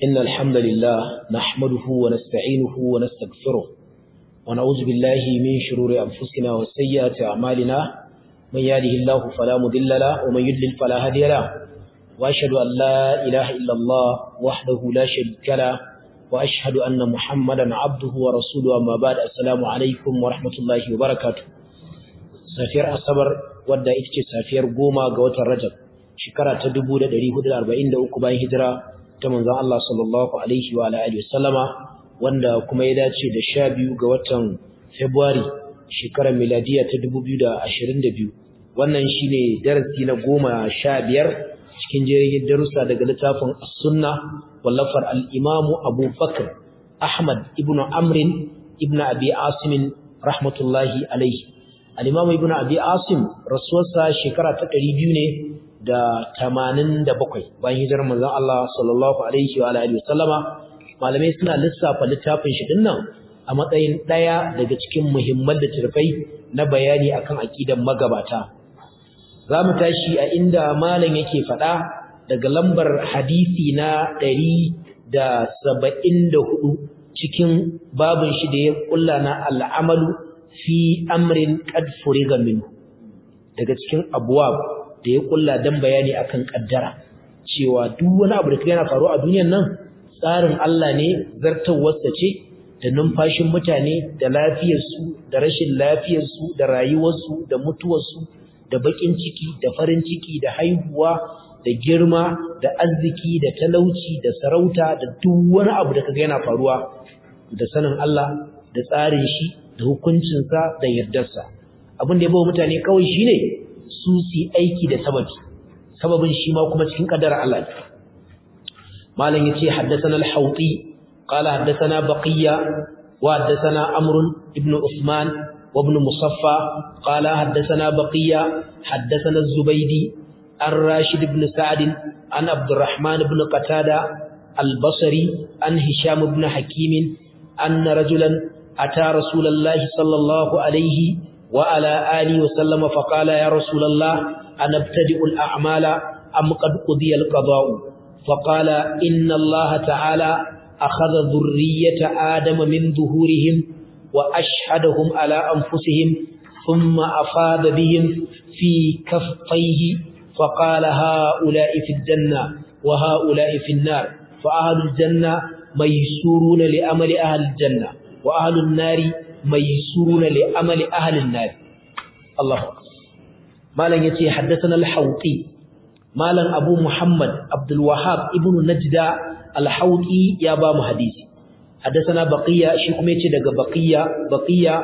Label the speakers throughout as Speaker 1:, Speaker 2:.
Speaker 1: إن الحمد لله نحمده ونستعينه ونستغفره ونعوذ بالله من شرور أنفسنا وسيئات أعمالنا من يهده الله فلا مضل له ومن يضلل فلا هادي له وأشهد أن لا إله إلا الله وحده لا شريك له وأشهد أن محمدا عبده ورسوله أما بعد السلام عليكم ورحمة الله وبركاته safiyar asabar wadda ita ce safiyar goma ga watan rajab shekara ta 1443 bayan hijira ta manzon Allah sallallahu alaihi wa alihi wasallama wanda kuma ya dace da 12 ga watan February shekarar miladiya ta 2022 wannan shine darasi na 15 cikin jerin darussa daga littafin As-Sunna wallafar al-Imam Abu Bakr Ahmad ibn Amr ibn Abi Asim rahmatullahi alaihi al-Imam Ibn Abi Asim rasuwarsa shekara ta 200 ne da 87 bayan hijirar manzon Allah sallallahu alaihi wa alihi wasallama malamai suna lissafa littafin shi dinnan a matsayin daya daga cikin muhimman littattafai na bayani akan aqidan magabata zamu tashi a inda malam yake fada daga lambar hadisi na 174 cikin babin shi da ya kulla na al'amalu fi amrin qad furiga minhu daga cikin abwab da ya kulla dan bayani akan kaddara cewa duk wani abu da kai yana faruwa a duniyar nan tsarin Allah ne zartawarsa ce da numfashin mutane da lafiyarsu da rashin lafiyarsu da rayuwarsu da mutuwarsu da bakin ciki da farin ciki da haihuwa da girma da arziki da talauci da sarauta da duk wani abu da kaga yana faruwa da sanin Allah da tsarin shi da hukuncinsa da yardarsa abin da ya bawa mutane kawai shine su su aiki da sababi sababin shi ma kuma cikin kadar Allah malam yace haddathana al-hawti qala haddathana baqiya wa haddathana amr ibn usman wa ibn musaffa qala haddathana baqiya haddathana az-zubaydi ar-rashid ibn sa'd an abdurrahman ibn qatada al-basri an hisham ibn hakim anna rajulan ata rasulullahi sallallahu alayhi وعلى آله وسلم فقال يا رسول الله أنا ابتدئ الأعمال أم قد قضي القضاء فقال إن الله تعالى أخذ ذرية آدم من ظهورهم وأشهدهم على أنفسهم ثم أفاد بهم في كفيه فقال هؤلاء في الجنة وهؤلاء في النار فأهل الجنة ميسورون لأمل أهل الجنة وأهل النار ميسورون لعمل أهل النار الله مالا يتي حدثنا الحوطي مالا أبو محمد عبد الوهاب ابن نجدة الحوطي يا بام حديثي حدثنا بقية شكم يتي دقى بقية بقية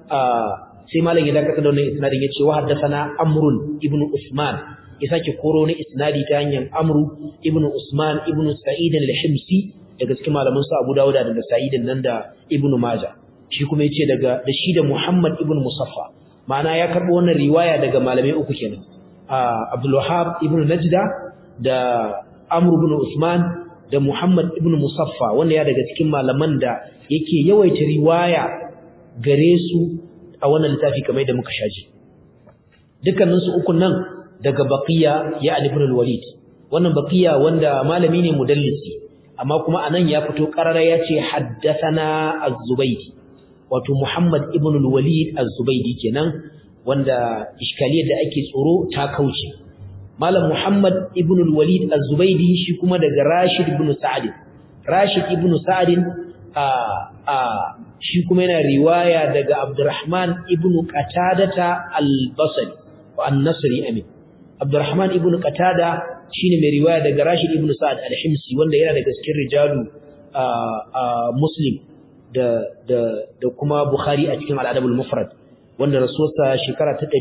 Speaker 1: sai malam ya dakata da wannan isnadin yace wa haddathana amrun ibnu usman ya sake koro ne isnadi ta hanyar amru ibnu usman ibnu sa'id al-himsi daga cikin malaman su Abu Dawud da Sa'id nan da ibnu Majah shi kuma yace daga da shi da Muhammad ibn Musaffa ma'ana ya karbo wannan riwaya daga malamai uku kenan Abdul Wahhab ibn Najda da Amr ibn Usman da Muhammad ibn Musaffa wanda ya daga cikin malaman da yake yawaita riwaya gare su a wannan littafi kamar da muka shaji dukkanin su uku nan daga Baqiya ya Ali ibn al-Walid wannan Baqiya wanda malami ne mudallisi amma kuma anan ya fito karara yace haddathana az-Zubaydi wato Muhammad ibn al-Walid az-Zubaydi kenan wanda iskaliyar da ake tsoro ta kauce Malam Muhammad ibn al-Walid az-Zubaydi shi kuma daga Rashid ibn Sa'd Rashid ibn Sa'd a a shi kuma yana riwaya daga Abdurrahman ibn Qatadata al-Basri wa an-Nasri amin Abdurrahman ibn Qatada shine mai riwaya daga Rashid ibn Sa'd al-Himsi wanda yana daga cikin rijalu Muslim da da da kuma Bukhari a cikin Al-Adab al-Mufrad wanda rasuwarsa shekara ta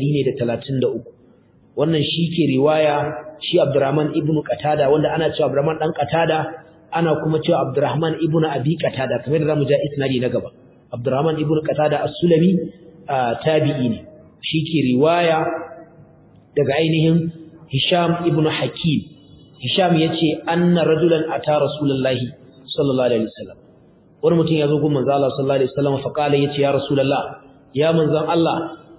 Speaker 1: 133 wannan shi ke riwaya shi Abdurrahman ibn Qatada wanda ana cewa Abdurrahman dan Qatada ana kuma cewa Abdurrahman ibn Abi Qatada kamar da zamu ja isnadi na gaba Abdurrahman ibn Qatada as-Sulami tabi'i ne shi ke riwaya daga ainihin Hisham ibn Hakim Hisham yace anna rajulan ata Rasulullahi sallallahu alaihi wasallam wani mutum ya zo gun manzo Allah sallallahu alaihi wasallam fa kala yace ya rasulullah ya manzon Allah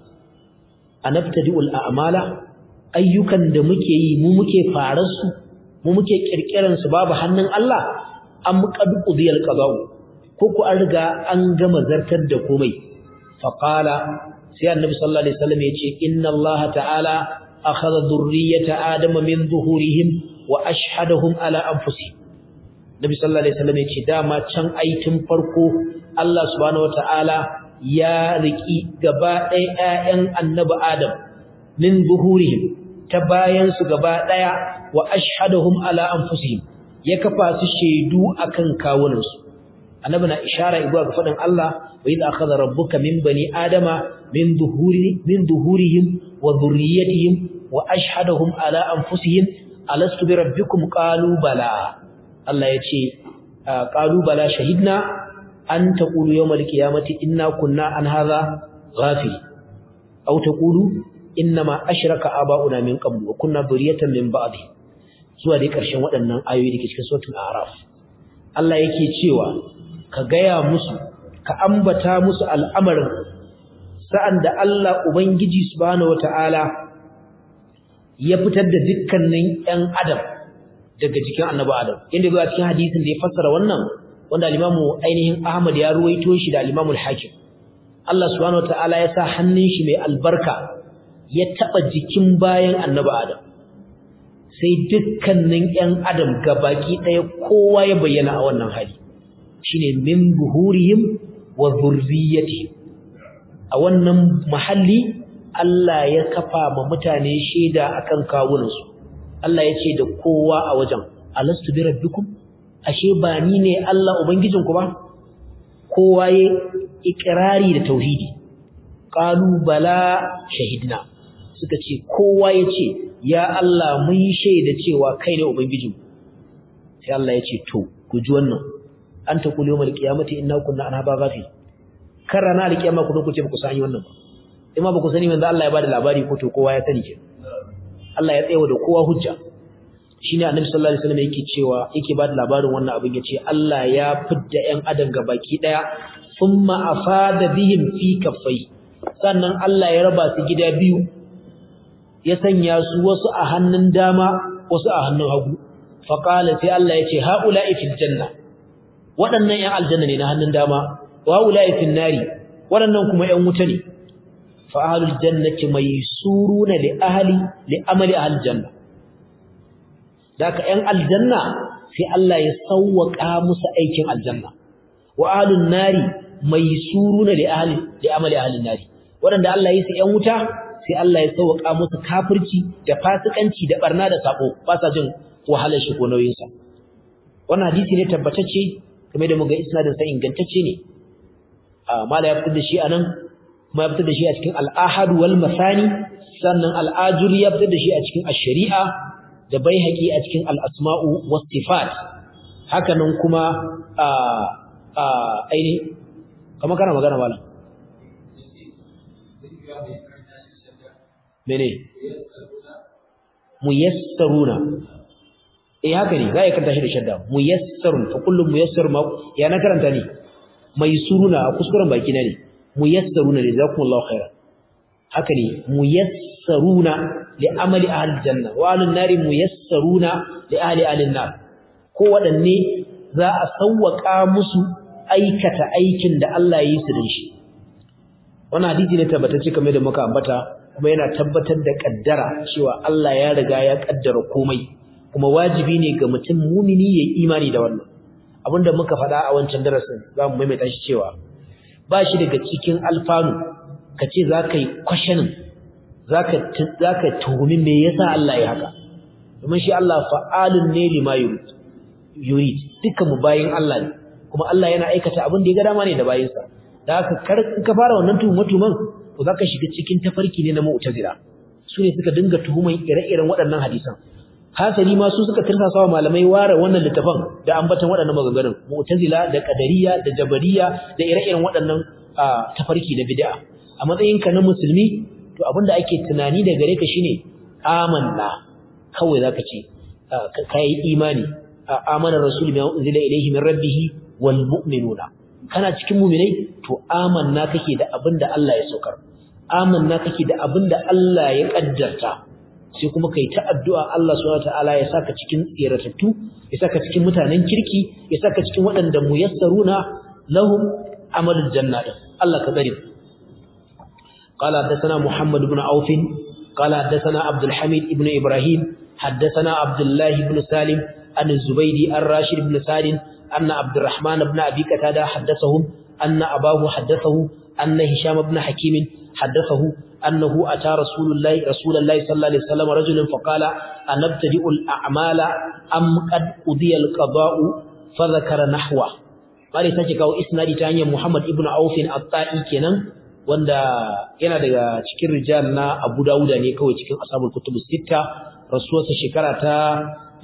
Speaker 1: anabtadi'ul a'mala ayyukan da muke yi mu muke farar su mu muke kirkiran su babu hannun Allah am qad qudiyal qada'u ko ku an riga an gama zartar da komai fa qala sai annabi sallallahu alaihi wasallam yace inna Allah ta'ala akhadha dhurriyyata adama min zuhurihim wa ashhadahum ala anfusihim nabi sallallahu alaihi wasallam yace dama can aitin farko Allah subhanahu wataala ya riki gaba ɗaya ƴaƴan annabi Adam min zuhurihim ta bayan su gaba ɗaya wa ashhadahum ala anfusihim ya kafa su shaidu akan kawunansu annabi na ishara zuwa ga fadin Allah wa idza akhadha rabbuka min bani adama min zuhuri min zuhurihim wa dhurriyyatihim wa ashhadahum ala anfusihim alastu bi rabbikum qalu bala Allah yace qalu bala shahidna an taqulu yawmal qiyamati inna kunna an hadha ghafil aw taqulu innama ashraka aba'una min qablu wa kunna dhurriyatan min ba'di zuwa dai karshen waɗannan ayoyi dake cikin suratul a'raf Allah yake cewa ka gaya musu ka ambata musu al'amarin sa'an da Allah ubangiji subhanahu wataala ya fitar da dukkanin ‘yan adam daga jikin annabi adam inda zuwa cikin hadisin da ya fassara wannan wanda alimamu ainihin ahmad ya ruwaito shi da alimamul hakim Allah subhanahu wa ta'ala ya sa hannun shi mai albarka ya taɓa jikin bayan annabi adam sai dukkanin ‘yan adam gabaki ɗaya kowa ya bayyana a wannan hali shine min buhurihim wa zurriyatihim a wannan mahalli Allah ya kafa ma mutane shaida akan kawunansu Allah ya ce da kowa a wajen alastu bi rabbikum ashe ba ni ne Allah ubangijinku ba kowa ya ikrari da tauhidi qalu bala shahidna suka ce kowa ya ce ya Allah mun shaida cewa kai ne ubangijinmu sai Allah ya ce to ku ji wannan an ta kullu yawmal qiyamati inna kunna an haba ghafil karana alqiyama ku ku ce ku san yi wannan ba ima ba ku sani manzo Allah ya bada labari ko to kowa ya sani ke Allah ya tsayawa da kowa hujja shine annabi sallallahu alaihi wasallam yake cewa yake bada labarin wannan abin yace Allah ya fidda ƴan adam gabaki daya thumma afada bihim fi kaffai sannan Allah ya raba su gida biyu ya sanya su wasu a hannun dama wasu a hannun hagu fa qala sai Allah yace haula'i fil janna waɗannan ƴan aljanna ne na hannun dama wa haula'i fil nari waɗannan kuma ƴan wuta ne فأهل الجنة ميسورون لأهل لأمل أهل الجنة ذاك أن الجنة في الله يسوق آمس أيكم الجنة وأهل النار ميسورون لأهل لأمل أهل النار وأن الله يسي أموتا sai Allah ya sauka musu kafirci da fasikanci da barna da sako ba sa jin wahalar shi ko nauyin sa wannan hadisi ne tabbatacce kamar da muga isnadin sa ingantacce ne a mala ya fitar da shi anan kuma ya fitar da shi a cikin al'ahad wal masani sannan al'ajuri ya fitar da shi a cikin ash-shari'a da baihaqi a cikin al-asma'u was sifat hakanan kuma a a aini kamar kana magana malam mene muyassaruna eh haka ne zai karanta shi da shadda muyassarun fa kullu muyassar ma ya na karanta ne mai suruna a kuskuren baki na ne muyassaruna jazakumullahu khairan haka ne muyassaruna li amali ahli janna wa ahlun nari muyassaruna li ahli ahlin nar ko wadanne za a sawwaka musu aikata aikin da Allah ya yi su da shi wannan hadisi ne tabbatacce kamar da muka ambata kuma yana tabbatar da kaddara cewa Allah ya riga ya kaddara komai kuma wajibi ne ga mutum mumini ya imani da wannan abinda muka faɗa a wancan darasin za mu maimaita shi cewa ba shi daga cikin alfanu ka ce za ka yi kwashanin za ka tuhumi me yasa Allah ya haka domin shi Allah fa'alun ne lima yurid dukkan mu bayin Allah ne kuma Allah yana aikata abin da ya ga dama ne da bayinsa da haka kar ka fara wannan tuhume-tuhumen to za ka shiga cikin tafarki ne na mu'tazila su ne suka dinga tuhuman ire-iren waɗannan hadisan hasali ma su suka tirsasa wa malamai ware wannan littafan da ambatan waɗannan maganganun mu'tazila da qadariyya da jabariya da ire-iren waɗannan tafarki na bid'a a matsayinka na musulmi to abinda ake tunani da gare ka shine amanna kawai zaka ce kai imani amana rasul bima unzila ilayhi min rabbih wal mu'minuna kana cikin mu'minai to amanna kake da abinda Allah ya saukar amanna kake da abinda Allah ya kaddarta sai kuma kai ta addu'a Allah subhanahu wataala ya saka cikin tsiratattu ya saka cikin mutanen kirki ya saka cikin waɗanda muyassaruna lahum amalul janna din Allah ka bari قال حدثنا محمد بن عوف قال حدثنا عبد الحميد بن إبراهيم حدثنا عبد الله بن سالم عن الزبيدي الراشد بن سالم أن عبد الرحمن بن أبي قتادة حدثهم أن أباه حدثه أن هشام بن حكيم حدثه أنه أتى رسول الله رسول الله صلى الله عليه وسلم رجل فقال أنبتدئ الأعمال أم قد قضي القضاء فذكر نحوه قال تجي إسنادي تاني محمد ابن عوف الطائي كنن wanda yana daga cikin rijal na Abu Dawud ne kawai cikin ashabul kutub sita rasuwarsa shekara ta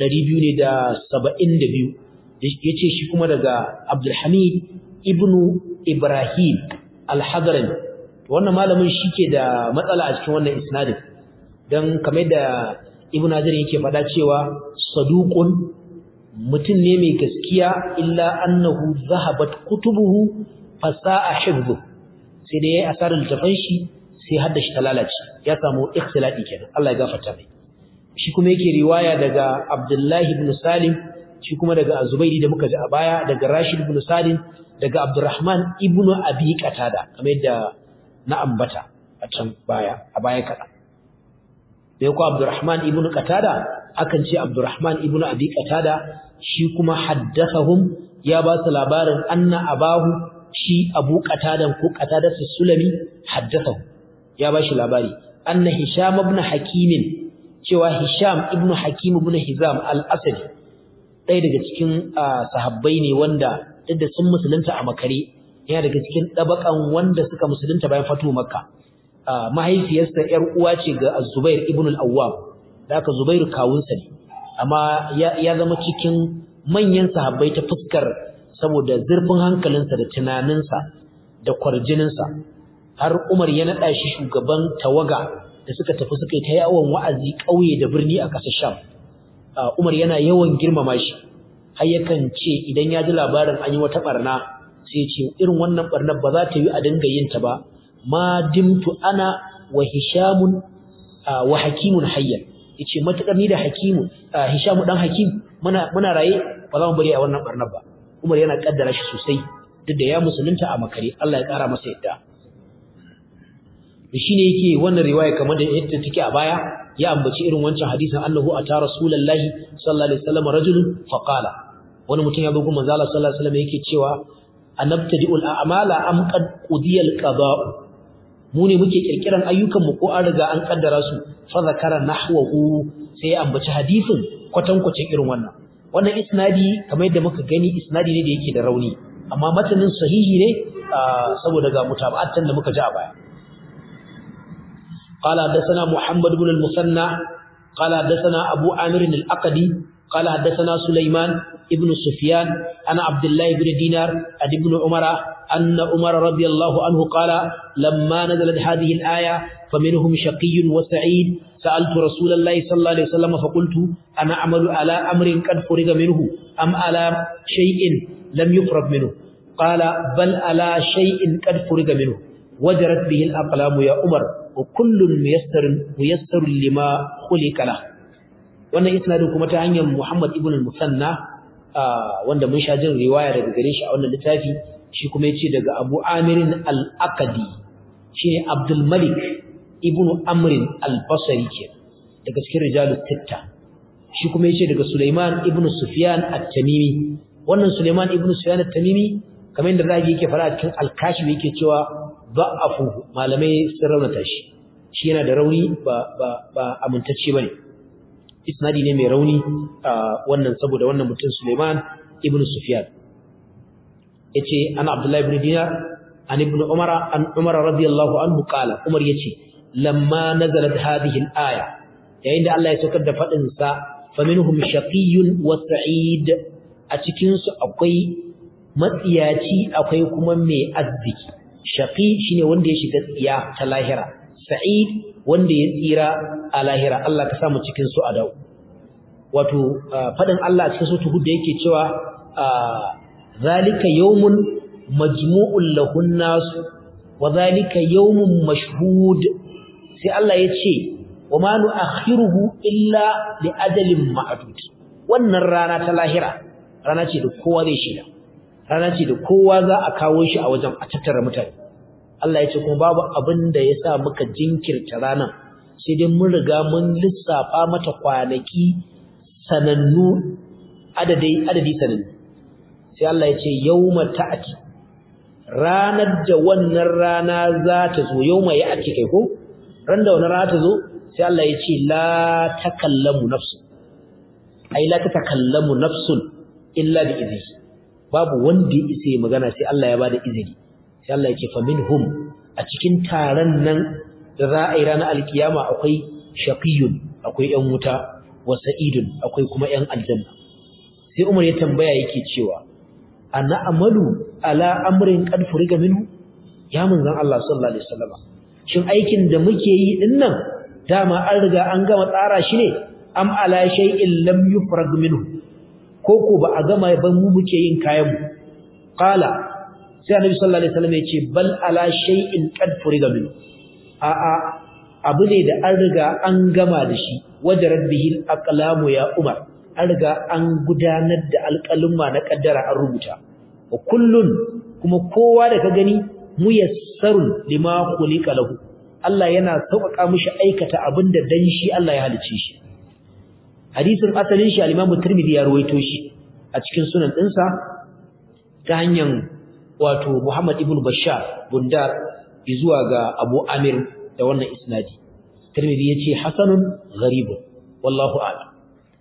Speaker 1: 272 yace shi kuma daga Abdul Hamid ibn Ibrahim al-Hadrami wannan malamin shike da matsala a cikin wannan isnadin dan kamar da Ibn Hajar yake faɗa cewa saduqun mutum ne mai gaskiya illa annahu zahabat kutubuhu fasa'a hifdhu sai dai yayi asarar littafin shi sai hadda shi ta lalace ya samu ikhtilati kenan Allah ya gafarta mai shi kuma yake riwaya daga Abdullah ibn Salim shi kuma daga Azubairi da muka ji a baya daga Rashid ibn Salim daga Abdurrahman ibn Abi Qatada kamar yadda na ambata a can baya a baya kada sai ko Abdurrahman ibn Qatada akan ce Abdurrahman ibn Abi Qatada shi kuma haddathahum ya ba su labarin anna abahu shi Abu Qatadan ko Qatadatu Sulami haddathahu ya bashi labari anna Hisham ibn Hakim cewa Hisham ibn Hakim ibn Hizam al-Asadi ɗaya daga cikin sahabbai ne wanda duk da sun musulunta a makare yana daga cikin dabakan wanda suka musulunta bayan fatu Makka mahaifiyarsa ƴar uwa ce ga Az-Zubair ibn al-Awwam da aka Zubair kawunsa ne amma ya zama cikin manyan sahabbai ta fuskar saboda zurfin hankalinsa da tunaninsa da kwarjininsa har Umar ya naɗa shi shugaban tawaga da suka tafi suka yi ta yawon wa'azi ƙauye da birni a ƙasar Sham Umar yana yawan girmama shi har yakan ce idan ya ji labarin an yi wata barna sai ce irin wannan barnar ba za ta yi a dinga yin ta ba ma dimtu ana wa hishamun wa hakimun hayyan yace matakar ni da hakimu hishamu dan hakim muna muna raye ba za mu bari a wannan barnar ba Umar yana kaddara shi sosai duk da ya musulunta a makare Allah ya kara masa yadda shine yake wannan riwaya kamar da yadda take a baya ya ambaci irin wancan hadisin annahu ata rasulullahi sallallahu alaihi wasallam rajulun faqala wani mutum ya bugu manzo Allah sallallahu alaihi wasallam yake cewa anabtadi'ul a'mala am qad qudiyal qada mu ne muke kirkiran ayyukan mu ko an riga an kaddara su fa zakara nahwahu sai ya ambaci hadisin kwatankwacin irin wannan wannan isnadi kamar yadda muka gani isnadi ne da yake da rauni amma matanin sahihi ne saboda ga mutaba'atan da muka ji a baya قال حدثنا محمد بن المثنى قال حدثنا أبو عامر الأقدي قال حدثنا سليمان ابن سفيان أنا عبد الله بن دينار عن ابن عمر أن عمر رضي الله عنه قال لما نزلت هذه الآية فمنهم شقي وسعيد سألت رسول الله صلى الله عليه وسلم فقلت أنا أعمل على أمر قد فرغ منه أم على شيء لم يفرغ منه قال بل على شيء قد فرغ منه وجرت به الأقلام يا عمر وكل ميسر ميسر لما خلق له wannan isnadin kuma ta hanyar Muhammad ibn al-Musanna wanda mun sha jin riwaya daga gare shi a wannan littafi shi kuma yace daga Abu Amir al-Aqdi shine Abdul Malik ibn Amr al-Basri ke daga cikin rijalus sitta shi kuma yace daga Sulaiman ibn Sufyan at-Tamimi wannan Sulaiman ibn Sufyan at-Tamimi kamar yadda Rabi yake fara a cikin al-Kashif yake cewa ba'afu malamai sun raunata shi shi yana da rauni ba ba ba amintacce bane isnadi ne mai rauni wannan saboda wannan mutum Suleiman ibn Sufyan yace ana Abdullah ibn Dinar an ibn Umar an Umar radiyallahu anhu qala Umar yace lamma nazalat hadhihi al-aya yayin da Allah ya saukar da fadin sa faminhum shaqiyyun wa sa'id a cikin su akwai matsiyaci akwai kuma mai arziki shaqi shine wanda ya shiga tsiya ta lahira sa'id wanda ya tsira a lahira Allah ka samu cikin su a dau wato fadin Allah cikin suratul hud da yake cewa zalika yawmun majmu'un lahun nas wa zalika yawmun mashhud sai Allah ya ce wama nu'akhiruhu illa li ajalin ma'dud wannan rana ta lahira rana ce da kowa zai shiga rana ce da kowa za a kawo shi a wajen a tattara mutane Allah ya ce kuma babu abin da ya sa muka jinkirta ranar sai dai mun riga mun lissafa mata kwanaki sanannu adadai adadi sanannu sai Allah ya ce yawma ta'ti ranar da wannan rana za ta zo yawma ya ake kai ko ran da wannan rana ta zo sai Allah ya ce la takallamu nafsu ai la tatakallamu nafsun illa bi idni babu wanda ya isa magana sai Allah ya bada izini sai Allah ya ce fa minhum a cikin taron nan da za a yi ranar alkiyama akwai shaqiyun akwai yan wuta wa sa'idun akwai kuma yan aljanna sai Umar ya tambaya yake cewa ana amalu ala amrin qad furiga minhu ya manzon Allah sallallahu alaihi wasallam shin aikin da muke yi din nan dama an riga an gama tsara shi ne am ala shay'in lam yufrag minhu koko ba a gama ban mu muke yin kayan mu qala sai annabi sallallahu alaihi wasallam ya ce bal ala shay'in qad furiga minhu a a abu ne da an riga an gama da shi wajarat bihil aqlamu ya umar an riga an gudanar da alƙalumma na kaddara an rubuta wa kullun kuma kowa da ka gani muyassarun lima khuliqa lahu Allah yana sauƙaƙa mishi aikata abinda dan shi Allah ya halice shi hadisin asalin shi al-Imam Tirmidhi ya rawaito shi a cikin sunan ɗinsa ta hanyar wato Muhammad ibn Bashar Bundar zuwa ga Abu Amir da wannan isnadi Tirmidhi yace hasanun gharibun wallahu a'lam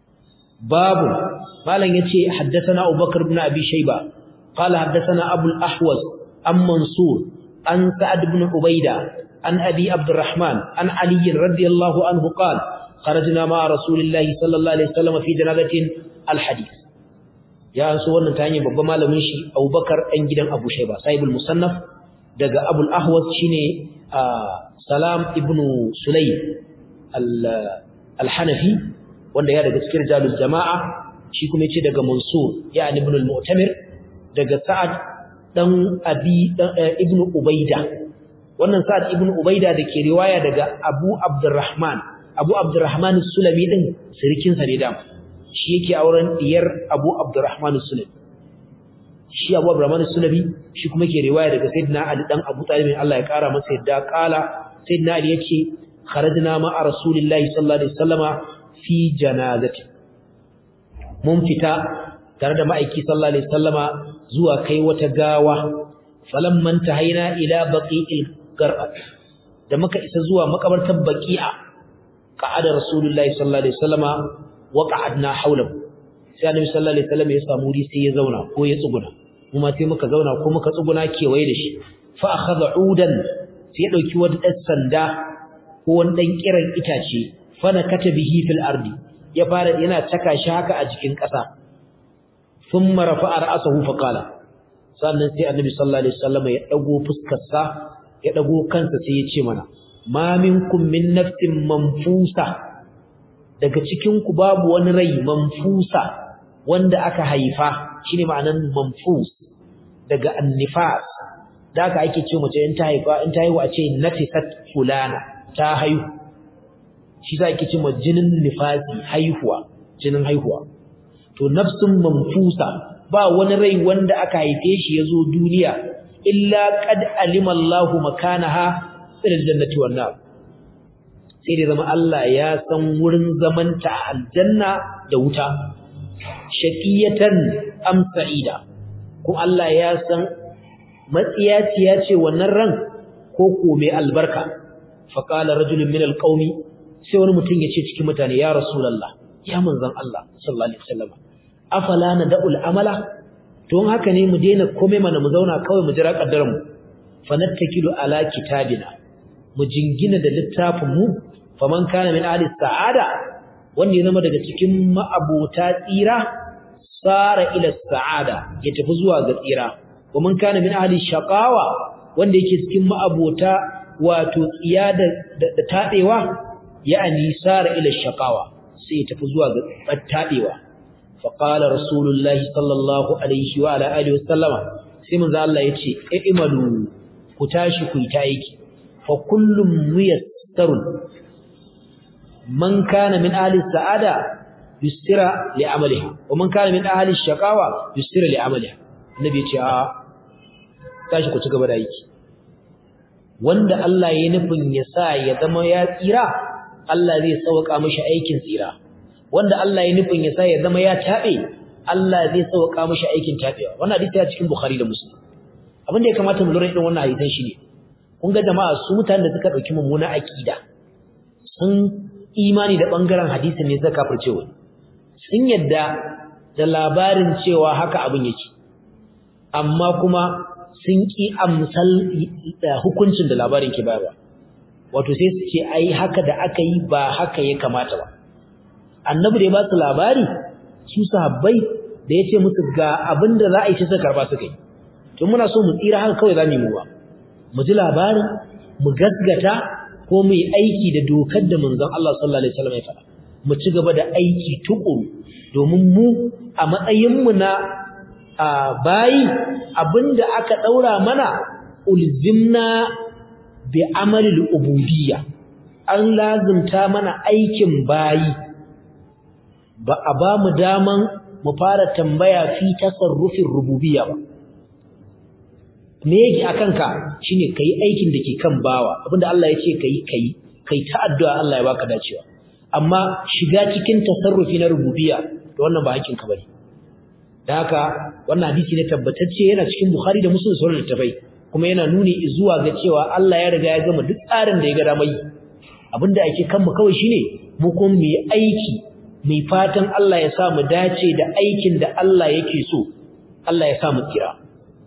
Speaker 1: babu malam yace haddathana Abu Bakar ibn Abi Shayba qala haddathana Abu al-Ahwas an Mansur an Sa'ad ibn Ubayda an Abi Abdurrahman an Ali radiyallahu anhu qala خرجنا مع رسول الله صلى الله عليه وسلم في جنازة الحديث ya so wannan ta hanyar babban malamin shi Abubakar ɗan gidan Abu Shayba Sahibul Musannaf daga Abu al-Ahwas shine Salam ibn Sulaym al-Hanafi wanda ya daga cikin rijalul jama'a shi kuma yace daga Mansur ya ibn al-Mu'tamir daga Sa'ad dan Abi ibn Ubaida wannan Sa'ad ibn Ubaida dake riwaya daga Abu Abdurrahman Abu Abdurrahman Sulami din sirikin sa ne da shi yake auren diyar Abu Abdurrahman Sulami shi Abu Abdurrahman Sulami shi kuma yake riwaya daga Sayyidina Ali dan Abu Talib Allah ya kara masa yadda kala Sayyidina Ali yake kharajna ma'a Rasulillahi sallallahu alaihi wasallama fi janazati mun fita tare da ma'aiki sallallahu alaihi wasallama zuwa kai wata gawa falamman tahaina ila baqi'il gar'at da muka isa zuwa makabartar baqi'a qa'ada rasulullahi sallallahu alaihi wasallama wa qa'adna hawlahu sai annabi sallallahu alaihi wasallam ya samu wuri sai ya zauna ko ya tsuguna kuma sai muka zauna ko muka tsuguna kewaye da shi fa akhadha udan sai ya dauki wani dan sanda ko wani dan kiran itace fa nakata bihi fil ardi ya fara yana taka shi haka a jikin ƙasa thumma rafa'a ra'sahu fa qala sannan sai annabi sallallahu alaihi wasallam ya dago fuskar sa ya dago kansa sai ya ce mana ma minkum min nafsin manfusa daga cikin ku babu wani rai manfusa wanda aka haifa shine ma'anan manfus daga annifas da aka ake ce mace in ta haifa in ta haihu a ce nafisat fulana ta haihu shi za ake ce ma jinin nifasi haihuwa jinin haihuwa to nafsun manfusa ba wani rai wanda aka haife shi yazo duniya illa qad alima Allahu makanaha fil jannati wan nar sai da zama Allah ya san wurin zamanta a aljanna da wuta shaqiyatan am sa'ida ko Allah ya san matsiyaciya ce wannan ran ko ko mai albarka fa qala rajulun min alqaumi sai wani mutum yace cikin mutane ya rasulullah ya manzon Allah sallallahu alaihi wasallam afala nad'ul amala to haka ne mu daina komai mana mu zauna kawai mu jira kaddaran mu fa nattakilu ala kitabina mu jingina da littafin mu faman kana min ahli sa'ada wanda ya zama daga cikin ma'abota tsira sara ila sa'ada ya tafi zuwa ga tsira waman kana min ahli shaqawa wanda yake cikin ma'abota wato tsiya da da tadewa ya'ani sara ila shaqawa sai ya tafi zuwa ga tadewa fa qala rasulullahi sallallahu alaihi wa ala alihi wasallama sai manzo Allah yace i'malu ku tashi ku yi ta aiki fa kullum muyassarun man kana min ahli sa'ada yusira li amalihi wa man kana min ahli shaqawa yusira li amalihi annabi ya ce a tashi ku ci gaba da aiki wanda Allah ya nufin ya sa ya zama ya tsira Allah zai sauka mishi aikin tsira wanda Allah ya nufin ya sa ya zama ya tabe Allah zai sauka mishi aikin tabewa wannan hadisi ya cikin Bukhari da Muslim abin da ya kamata mu lura irin wannan hadisan shine kun ga jama'a su mutanen da suka dauki mummuna aqida sun imani da bangaren hadisi ne suka kafirce wani sun yadda da labarin cewa haka abin yake amma kuma sun ki amsal hukuncin da labarin ke bayarwa wato sai su ce ai haka da aka yi ba haka ya kamata ba annabi da ya ba su labari su sahabbai da ya ce musu ga abin da za a yi sai suka karba suka yi to muna so mu tsira haka kawai za mu yi mu ba mu ji labarin mu gasgata ko mu yi aiki da dokar da manzon Allah sallallahu alaihi wasallam ya faɗa mu ci gaba da aiki tukuru domin mu a matsayin mu na bayi abinda aka daura mana ulzimna bi amalil ubudiyya an lazimta mana aikin bayi ba a ba mu daman mu fara tambaya fi tasarrufin rububiyya ba me yake akan ka shine kai aikin da ke kan bawa abinda Allah ya ce kai kai kai ta addu'a Allah ya baka dacewa amma shiga cikin tasarrufi na rububiyya to wannan ba hakkin ka bane da haka wannan hadisi ne tabbatacce yana cikin Bukhari da Muslim sauran littafai kuma yana nuni zuwa ga cewa Allah ya riga ya gama duk tsarin da ya ga damai abinda ake kan mu kawai shine mu kuma mu yi aiki mu fatan Allah ya sa mu dace da aikin da Allah yake so Allah ya sa mu kira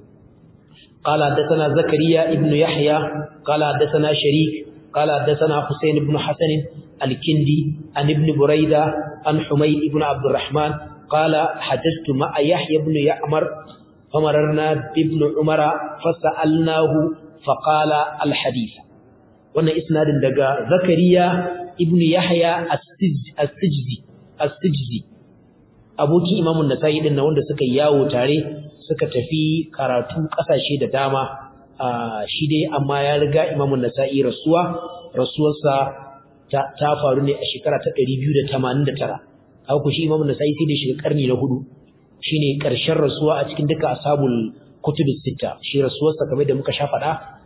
Speaker 1: قال حدثنا زكريا ابن يحيى قال حدثنا شريك قال حدثنا حسين بن حسن الكندي عن ابن بريدة عن حميد بن عبد الرحمن قال حدثت مع يحيى بن يعمر فمررنا بابن عمر فسألناه فقال الحديث وانا اسناد دقا زكريا ابن يحيى السجزي السجزي abokin imamun nasa'i din na wanda suka yawo tare suka tafi karatu kasashe da dama shi dai amma ya riga imamun nasa'i rasuwa rasuwarsa ta faru ne a shekara ta 289 haka shi imamun nasa'i sai da shiga karni na hudu shine karshen rasuwa a cikin duka ashabul kutubus sita shi rasuwarsa kamar da muka sha faɗa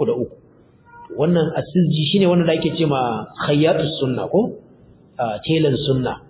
Speaker 1: 303 wannan asizji shine wanda da ake cewa khayyatus sunna ko telan sunna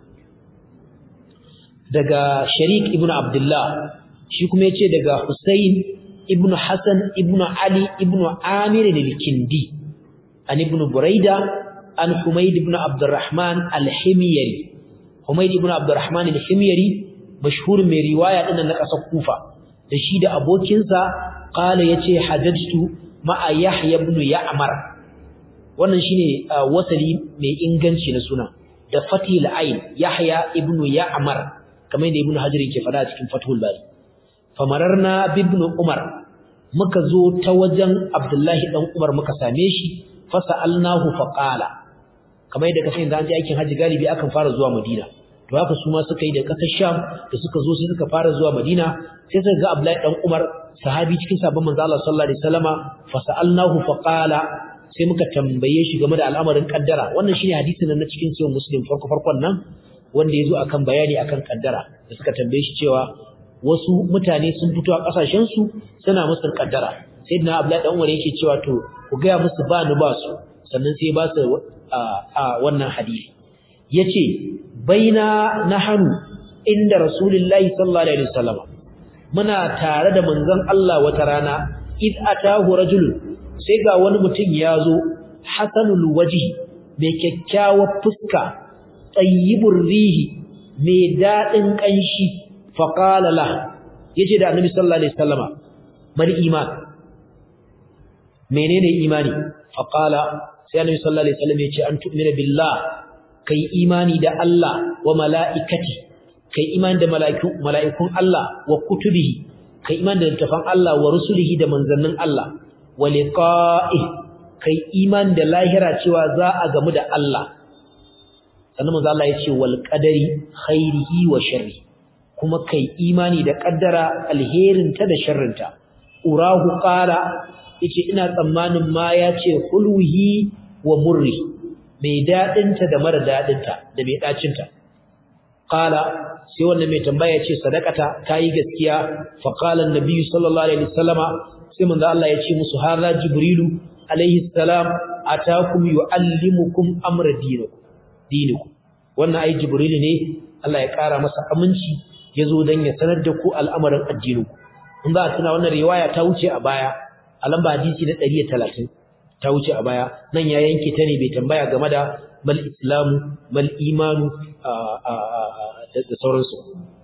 Speaker 1: daga Sharik ibn Abdullah shi kuma yace daga Husayn ibn Hassan ibn Ali ibn Amir al-Kindi an ibn Buraida an Humayd ibn Abdurrahman al-Himyari Humayd ibn Abdurrahman al-Himyari mashhur mai riwaya din na kasar Kufa da shi da abokinsa qala yace hajjatu ma'a Yahya ibn Ya'mar wannan shine wasali mai inganci na suna da Fatil Ain Yahya ibn Ya'mar kamar yadda ibnu hajar yake faɗa a cikin fathul bari famararna bibnu umar muka zo ta wajen abdullahi dan umar muka same shi fasalnahu faqala kamar yadda kasan da an je aikin haji galibi akan fara zuwa madina to haka su ma suka yi da kasar sham da suka zo sai suka fara zuwa madina sai suka ga abdullahi dan umar sahabi cikin sabon manzo Allah sallallahu alaihi wasallama fasalnahu faqala sai muka tambaye shi game da al'amarin kaddara wannan shine hadisin nan na cikin sahih muslim farko farkon nan wanda ya zo akan bayani akan kaddara da suka tambaye shi cewa wasu mutane sun fito a kasashen su suna musu kaddara sayyidina abdullahi dan umar yake cewa to ku ga musu ba ni ba su sannan sai ba su a wannan hadisi yace baina nahanu inda rasulullahi sallallahu alaihi wasallam muna tare da manzon Allah wata rana id atahu rajul sai ga wani mutum ya zo hasanul wajhi mai kyakkyawar fuska tayyibur rihi mai dadin kanshi faqala la yace da annabi sallallahu alaihi wasallama mal iman menene imani faqala sai annabi sallallahu alaihi wasallam yace an tu'mina billah kai imani da Allah wa malaikati kai imani da malaiku malaikun Allah wa kutubihi kai imani da littafan Allah wa rusulihi da manzannin Allah wa liqa'i kai imani da lahira cewa za a gamu da Allah sannan manzo Allah ya ce wal qadari khairihi wa sharri kuma kai imani da kaddara alherin ta da sharrin ta urahu qala yace ina tsammanin ma ya ce hulwihi wa murri mai dadinta da mara dadinta da mai dacinta qala sai wannan mai tambaya ce sadaqata kai gaskiya fa qala annabi sallallahu alaihi wasallama sai manzo Allah ya ce musu hadha jibrilu alaihi salam atakum yuallimukum amra dinikum dinikum wannan ai jibrilu ne Allah ya kara masa aminci yazo dan ya sanar da ku al'amarin addininku in za a tuna wannan riwaya ta wuce a baya a lamba hadisi na 130 ta wuce a baya nan ya yanke ta ne bai tambaya game da mal islamu mal imanu da sauransu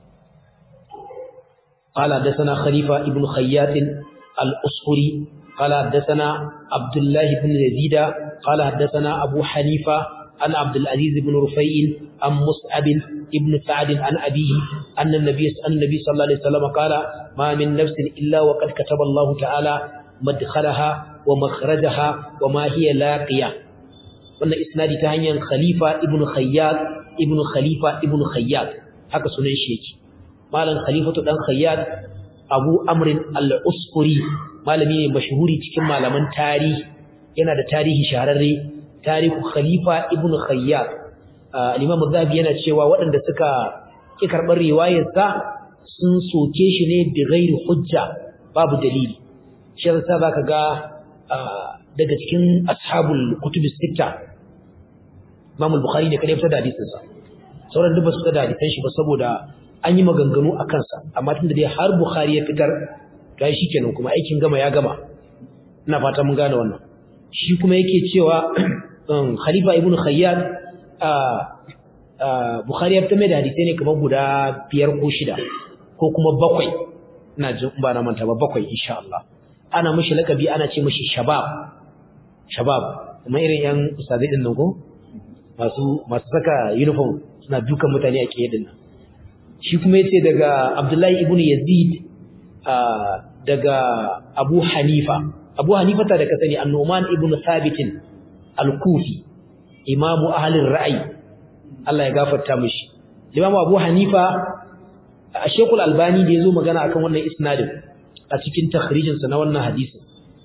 Speaker 1: قال حدثنا خليفة ابن خيات الأسقري قال حدثنا عبد الله بن يزيد قال حدثنا أبو حنيفة عن عبد العزيز بن رفيع عن مصعب ابن سعد عن أبيه أن النبي أن النبي صلى الله عليه وسلم قال ما من نفس إلا وقد كتب الله تعالى مدخلها ومخرجها وما هي لاقية وأن إسنادي تهنيا خليفة ابن خياط ابن خليفة ابن خياط هكذا سنن شيخ مالا خليفة دان خياط أبو أمر الأسقري malami ne mashhuri cikin malaman tarihi yana da tarihi shahararre tarihu khalifa ibn khayyat al-imam az-zahabi yana cewa waɗanda suka ki karɓar riwayarsa sun soke shi ne bi ghairi hujja babu dalili shi yasa zaka ga daga cikin ashabul kutubus sitta imam al-bukhari ne kada ya fitar da hadisin sa sauran duk ba su da hadisan shi ba saboda an yi maganganu a kansa amma tunda dai har bukhari ya fitar gai shikenan kuma aikin gama ya gama ina fata mun gane wannan shi kuma yake cewa khalifa ibn khayyat bukhari ya fitar da hadisai ne kamar guda biyar ko shida ko kuma bakwai ina jin ba na manta ba bakwai insha Allah ana mishi lakabi ana ce mishi shabab shabab kuma irin yan ustazai din nan ko masu masu saka uniform suna dukan mutane a kiyaye nan shi kuma yace daga Abdullahi ibn Yazid daga Abu Hanifa Abu Hanifa ta da ka sani An-Nu'man ibn Thabit Al-Kufi imamu ahlin ra'ayi Allah ya gafarta mishi Imam Abu Hanifa Sheikh Al-Albani da yazo magana akan wannan isnadin a cikin takhrijin sa na wannan hadisin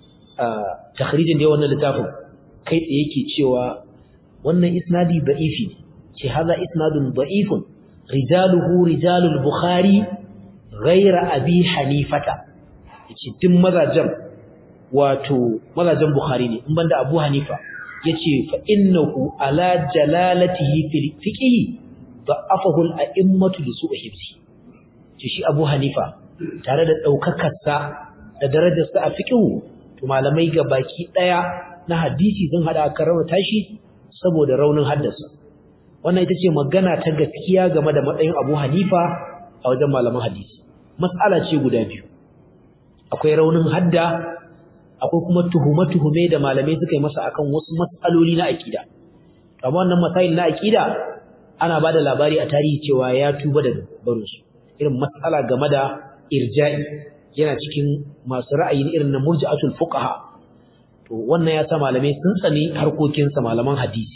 Speaker 1: takhrijin da wannan littafin kai tsaye yake cewa wannan isnadi da'ifi ne ce haza isnadun da'ifun rijaluhu rijalul bukhari ghayra abi hanifata yace duk mazajen wato mazajen bukhari ne in banda abu hanifa yace fa innahu ala jalalatihi fil fiqh da'afahu al-a'immatu li su'i hifzi ce shi abu hanifa tare da daukakar sa da darajar sa a fiqh to malamai ga baki daya na hadisi sun hada karama tashi saboda raunin haddasa wannan ita ce magana ta gaskiya game da matsayin Abu Hanifa a wajen malaman hadisi mas'ala ce guda biyu akwai raunin hadda akwai kuma tuhume-tuhume da malamai suka yi masa akan wasu mas'aloli na aqida amma wannan masail na aqida ana bada labari a tarihi cewa ya tuba da barin su irin mas'ala game da irja'i yana cikin masu ra'ayin irin na murji'atul fuqaha to wannan ya sa malamai sun tsani harkokinsa malaman hadisi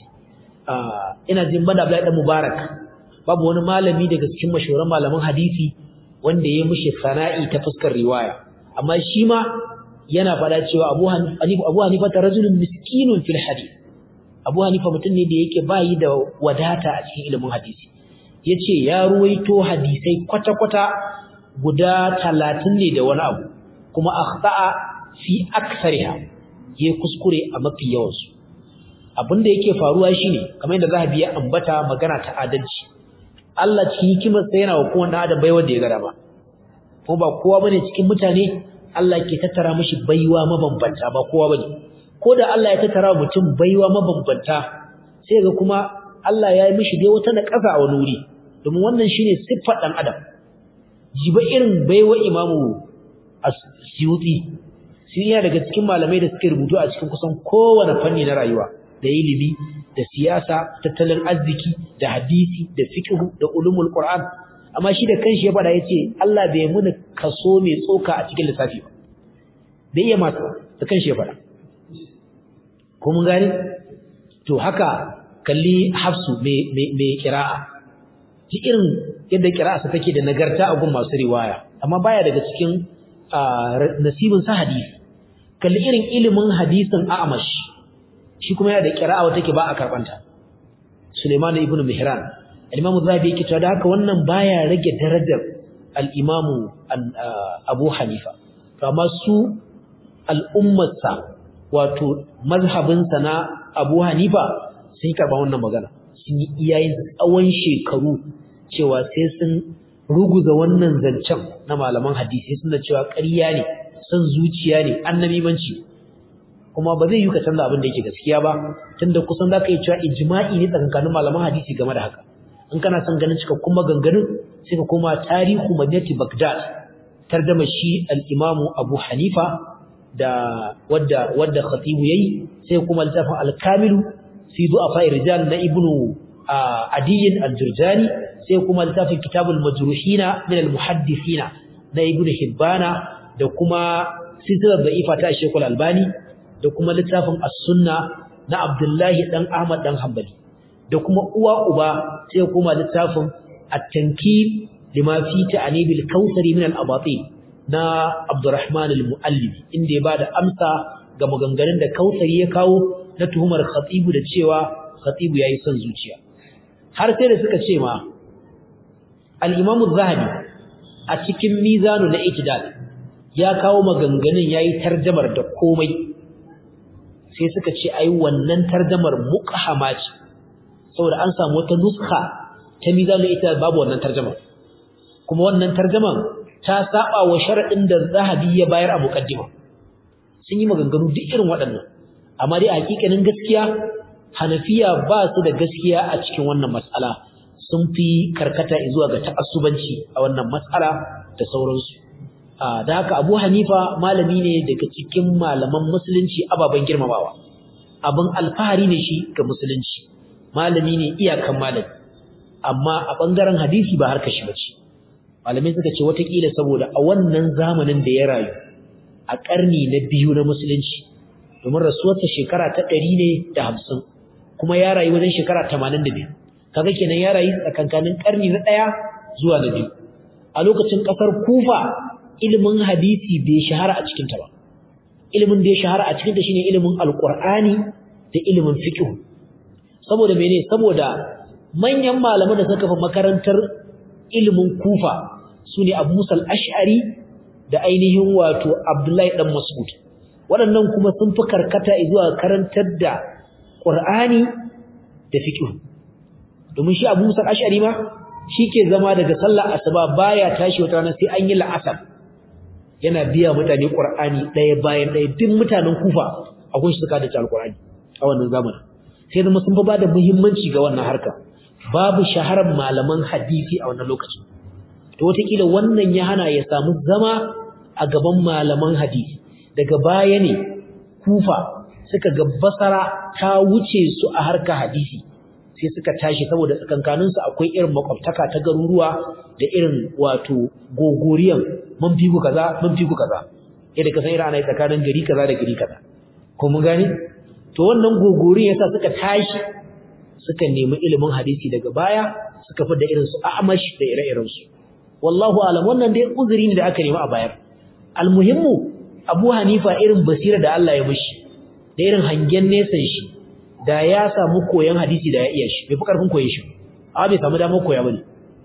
Speaker 1: ina jin banda Abdullahi dan Mubarak babu wani malami daga cikin mashahuran malaman hadisi wanda ya mishi sana'i ta fuskar riwaya amma shi ma yana fada cewa Abu Hanifa Abu Hanifa ta rajulun miskinun fil hadith Abu Hanifa mutum ne da yake bayi da wadata a cikin ilimin hadisi yace ya ruwaito hadisai kwata-kwata guda 30 ne da wani abu kuma akhta'a fi aktsariha yayi kuskure a mafi yawansu abinda yake faruwa shine kamar yadda zahabi ya ambata magana ta adalci Allah cikin hikimar sa yana wa kowanne adam baiwa da ya ga dama ko ba kowa bane cikin mutane Allah ke tattara mishi baiwa mabambanta ba kowa bane ko da Allah ya tattara mutum baiwa mabambanta sai ga kuma Allah ya yi mishi dai wata naƙasa a wani wuri domin wannan shine siffar dan adam jiba irin baiwa imamu as-suyuti shi yana daga cikin malamai da suke rubutu a cikin kusan kowane fanni na rayuwa da ilimi da siyasa tattalin arziki da hadisi da fiqh da ulumul qur'an amma shi da kanshi ya fada yace Allah bai muni kaso mai tsoka a cikin lissafi ba bai iya mata da kanshi ya fada ko mun gani to haka kalli hafsu mai mai qira'a ji irin yadda qira'a sa take da nagarta a gun masu riwaya amma baya daga cikin nasibin sa hadisi kalli irin ilimin hadisin a'amash shi kuma yana da qira'a wata take ba a karbanta Suleiman ibn Mihran al-Imam Zahabi yake cewa da haka wannan baya rage darajar al-Imam Abu Hanifa amma su al'ummarsa wato mazhabinsa na Abu Hanifa sun karba wannan magana sun yi iyayen tsawon shekaru cewa sai sun ruguza wannan zancen na malaman hadisi suna cewa ƙarya ne son zuciya ne annabimanci kuma ba zai yi ka canza abin da yake gaskiya ba tunda kusan zaka yi cewa ijma'i ne tsakankanin malaman hadisi game da haka in kana son ganin cikakkun maganganun sai ka koma tarihu madinati Baghdad tarjama shi al-Imam Abu Hanifa da wadda wadda khatibu yayi sai kuma littafin al-Kamilu fi du'afa rijal na Ibnu Adiy al-Jurjani sai kuma littafin Kitabul Majruhina min al-Muhaddithina na Ibnu Hibbana da kuma silsilar da'ifa ta Sheikh Al-Albani da kuma littafin As-Sunna na Abdullahi dan Ahmad dan Hanbali da kuma uwa uba sai kuma littafin At-Tankib lima fi ta'anibil Kautsari min al-Abatin na Abdurrahman al-Muallib inda ya bada amsa ga maganganun da Kautsari ya kawo na tuhumar Khatibu da cewa Khatibu yayi son zuciya har sai da suka ce ma al-Imam az-Zahabi a cikin mizanu na Iktidal ya kawo maganganun yayi tarjamar da komai sai suka ce ai wannan tarjamar muqahama ce saboda an samu wata nuskha ta mizanu ita babu wannan tarjamar kuma wannan tarjaman ta saba wa sharadin da zahabi ya bayar a muqaddima sun yi maganganu duk irin waɗannan amma dai hakikanin gaskiya hanafiya ba su da gaskiya a cikin wannan mas'ala sun fi karkata zuwa ga ta'assubanci a wannan mas'ala da sauransu da haka Abu Hanifa malami ne daga cikin malaman musulunci ababen girmamawa abin alfahari ne shi ga musulunci malami ne iyakan malami amma a bangaren hadisi ba harka shi bace malamai suka ce watakila saboda a wannan zamanin da ya rayu a karni na biyu na musulunci domin rasuwarsa shekara ta ɗari ne da hamsin kuma ya rayu wajen shekara tamanin da biyu kaga kenan ya rayu tsakankanin karni na ɗaya zuwa na biyu a lokacin ƙasar kufa ilimin hadisi bai shahara a cikinta ba ilimin da ya shahara a cikinta shine ilimin alqur'ani da ilimin fiqh saboda mene saboda manyan malaman da suka kafa makarantar ilimin kufa sune Abu Musa al-Ash'ari da ainihin wato Abdullahi dan Mas'ud waɗannan kuma sun fi karkata zuwa karantar da Qur'ani da fiqh domin shi Abu Musa al-Ash'ari ma ke zama daga sallar asuba baya tashi wata rana sai an yi la'asar yana biya mutane Qur'ani ɗaya bayan ɗaya duk mutanen Kufa a gunshi suka da Al-Qur'ani a wannan zamanin sai zama sun fa bada muhimmanci ga wannan harka babu shaharar malaman hadisi a wannan lokacin to wataƙila wannan ya hana ya samu zama a gaban malaman hadisi daga baya ne Kufa suka ga Basra ta wuce su a harka hadisi sai suka tashi saboda tsakankanin su akwai irin makwabtaka ta garuruwa da irin wato gogoriyan mun fi ku kaza mun fi ku kaza yadda ka san irin ana tsakanin gari kaza da gari kaza ko mun gane to wannan gogori yasa suka tashi suka nemi ilimin hadisi daga baya suka fi da irin su Ahmash da ire-iren su wallahu alam wannan dai uzuri ne da aka nemi a bayar almuhimmu Abu Hanifa irin basira da Allah ya mishi da irin hangen nesan shi da ya samu koyon hadisi da ya iya shi bai fi karfin koyon shi amma bai samu damar koya bane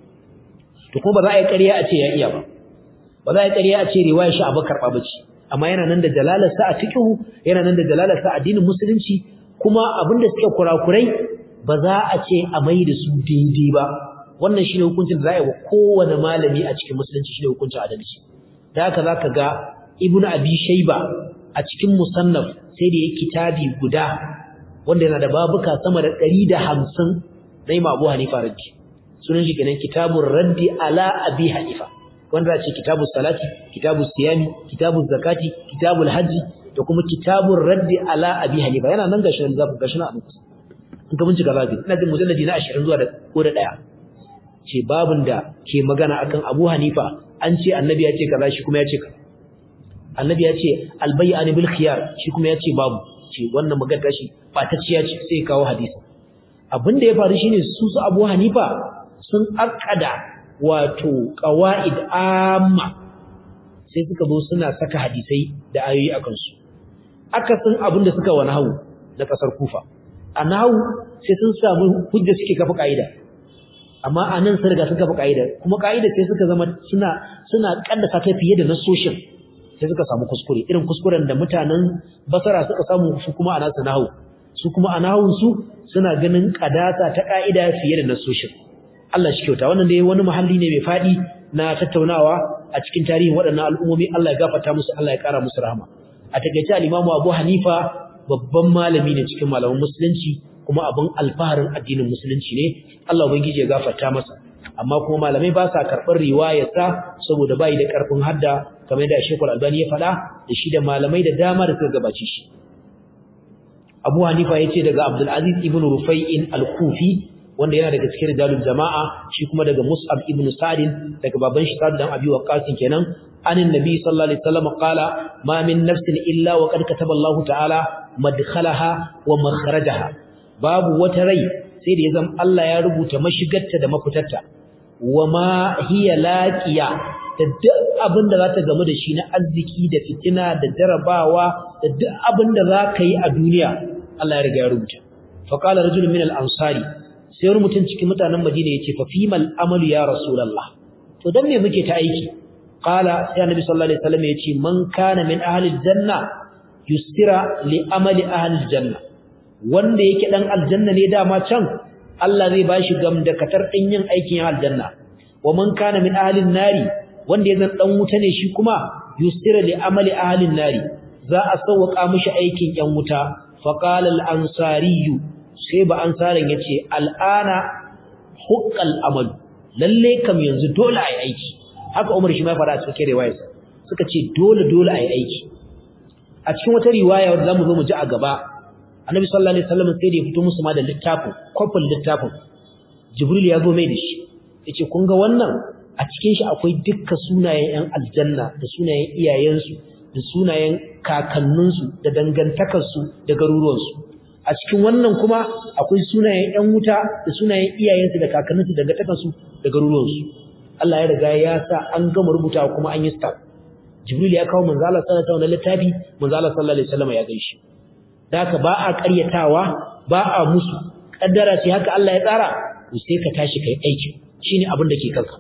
Speaker 1: to kuma ba za a yi ƙarya a ce ya iya ba ba za a yi ƙarya a ce riwayar shi abu karɓa bace amma yana nan da dalalarsa a fiqhu yana nan da dalalarsa a addinin musulunci kuma abinda suke kurakurai ba za a ce a mai da su daidai ba wannan shine hukuncin da za a yi wa kowane malami a cikin musulunci shine hukuncin adalci da haka zaka ga ibnu abi shayba a cikin musannaf sai da yake kitabi guda wanda yana da babuka sama da 150 na Imam Abu Hanifa raddi sunan shi kenan kitabur raddi ala abi hanifa wanda ce kitabus salati kitabus siyami kitabuz zakati kitabul hajji da kuma kitabur raddi ala abi hanifa yana nan gashi nan zaku gashi na abu in ka bincika zabi ina jin mujalladi na 20 zuwa da ko da daya ce babun da ke magana akan Abu Hanifa an ce annabi ya ce kaza shi kuma ya ce kaza annabi ya ce albay'an bil khiyar shi kuma ya ce babu ce wannan magana shi batacciya ce sai kawo hadisi abin da ya faru shine su su Abu Hanifa sun akada wato qawaid amma sai suka zo suna saka hadisai da ayoyi akan su akasin abin da suka wani hawo na kasar Kufa a nahu sai sun samu hujja suke kafa ka'ida amma a nan sun riga sun kafa ka'ida kuma ka'ida sai suka zama suna suna kaddasa ta fiye da nasoshin sai suka samu kuskure irin kuskuren da mutanen basara suka samu su kuma a nasu nahu su kuma a nahun su suna ganin kadasa ta ka'ida fiye da nasoshin Allah shi kyauta wannan dai wani muhalli ne mai fadi na tattaunawa a cikin tarihin waɗannan al'ummomi Allah ya gafarta musu Allah ya ƙara musu rahama a takeice al-Imam Abu Hanifa babban malami ne cikin malaman musulunci kuma abin alfaharin addinin musulunci ne Allah ubangiji ya gafarta masa amma kuma malamai ba sa karɓar riwayarsa saboda bai da ƙarfin hadda kamar da Sheikh Al-Albani ya faɗa da shi da malamai da dama da suka gabace shi Abu Hanifa yace daga Abdul Aziz ibn Rufai'in Al-Kufi wanda yana daga cikin rijalul jama'a shi kuma daga Mus'ab ibn Sa'd daga baban shi Sa'd dan Abi Waqqas kenan anin nabi sallallahu alaihi wasallam qala ma min nafsin illa wa qad kataba Allah ta'ala madkhalaha wa makhrajaha babu wata rai sai da ya zama Allah ya rubuta mashigarta da mafitarta wa ma hiya laqiya da duk abin da za ta gamu da shi na arziki da fitina da jarabawa da duk abin da za ka yi a duniya Allah ya riga ya rubuta fa qala rajulun min al-ansari sai wani mutum cikin mutanen Madina yace fa fimal amalu ya rasulullah to dan me muke ta aiki qala sai annabi sallallahu alaihi wasallam yace man kana min ahli al-janna yustira li amali ahli al-janna wanda yake dan aljanna ne dama can Allah zai bashi gamdakatar din yin aikin aljanna wa man kana min ahli an-nari wanda ya zan dan wuta ne shi kuma yustira li amali ahli an-nari za a sauka mishi aikin yan wuta faqala al-ansari sai ba ansarin yace al'ana huqqal amal lalle kam yanzu dole ai aiki haka Umar shi ma fara a cikin riwayarsa suka ce dole dole ai aiki a cikin wata riwaya wanda zamu zo mu ji a gaba Annabi sallallahu alaihi wasallam sai da ya fito musu ma da littafin kofin littafin Jibril ya zo mai da shi yace kun ga wannan a cikin shi akwai dukkan sunayen ƴan aljanna da sunayen iyayensu da sunayen kakanninsu da dangantakarsu da garuruwansu a cikin wannan kuma akwai sunayen ƴan wuta da sunayen iyayensu da kakanninsu da dangantakarsu da garuruwansu Allah ya riga ya sa an gama rubutawa kuma an yi stamp Jibril ya kawo manzo Allah sallallahu alaihi wasallam littafi manzo Allah sallallahu alaihi wasallam ya gaishe da haka ba a ƙaryatawa ba a musu kaddara ce haka Allah ya tsara sai ka tashi kai aiki shine abin da ke kanka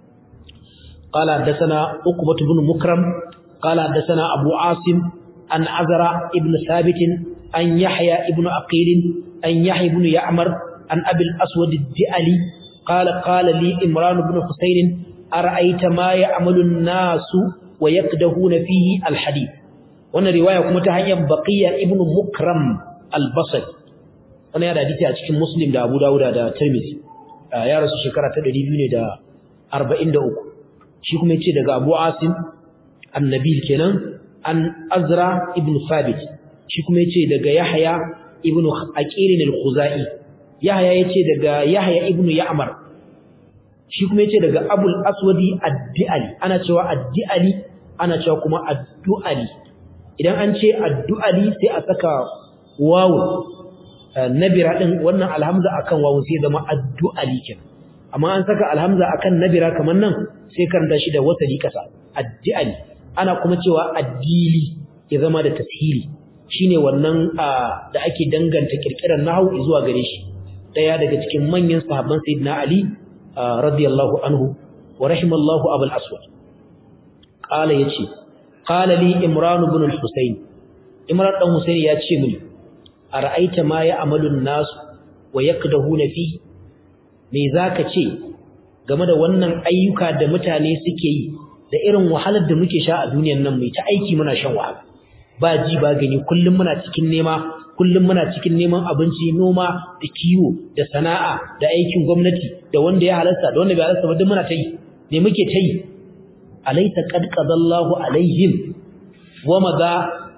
Speaker 1: قال حدثنا عقبة بن مكرم قال حدثنا أبو عاصم عن عزرا ابن ثابت عن يحيى ابن أقيل عن يحيى بن يعمر عن أبي الأسود الدئلي قال قال لي إمران بن حسين أرأيت ما يعمل الناس ويقدهون فيه الحديث وانا رواية كما تهيأ بقية ابن مكرم البصري وانا يرى حديثي أتكين مسلم دا أبو داود دا ترمزي يا رسول شكرا تدريبيني دا أربعين دا أكو shi kuma yace daga Abu Asim Annabil kenan an Azra ibn Thabit shi kuma yace daga Yahya ibn Aqil al-Khuzai Yahya yace daga Yahya ibn Ya'mar shi kuma yace daga Abul Aswadi ad-Di'ali ana cewa ad-Di'ali ana cewa kuma ad-Du'ali idan an ce ad-Du'ali sai a saka wawu nabira din wannan alhamza akan wawu sai zama ad-Du'ali kenan amma an saka alhamza akan nabira kamar nan sai karanta shi da wasali kasa addi'ali ana kuma cewa addili ya zama da tashili shine wannan da ake danganta kirkirar nahwu zuwa gare shi daya daga cikin manyan sahabban sayyidina ali radiyallahu anhu wa rahimallahu abul aswad qala yace qala li imran ibn al-husayn imran dan husayn ya ce mini ara'aita ma ya amalun nas wa yakdahuna fi me zaka ce game da wannan ayyuka da mutane suke yi da irin wahalar da muke sha a duniyar nan mai ta aiki muna shan wahala ba ji ba gani kullum muna cikin nema kullum muna cikin neman abinci noma da kiwo da sana'a da aikin gwamnati da wanda ya halasta da wanda bai halasta ba duk muna ta yi me muke ta yi alaysa qad qadallahu alaihim wa maza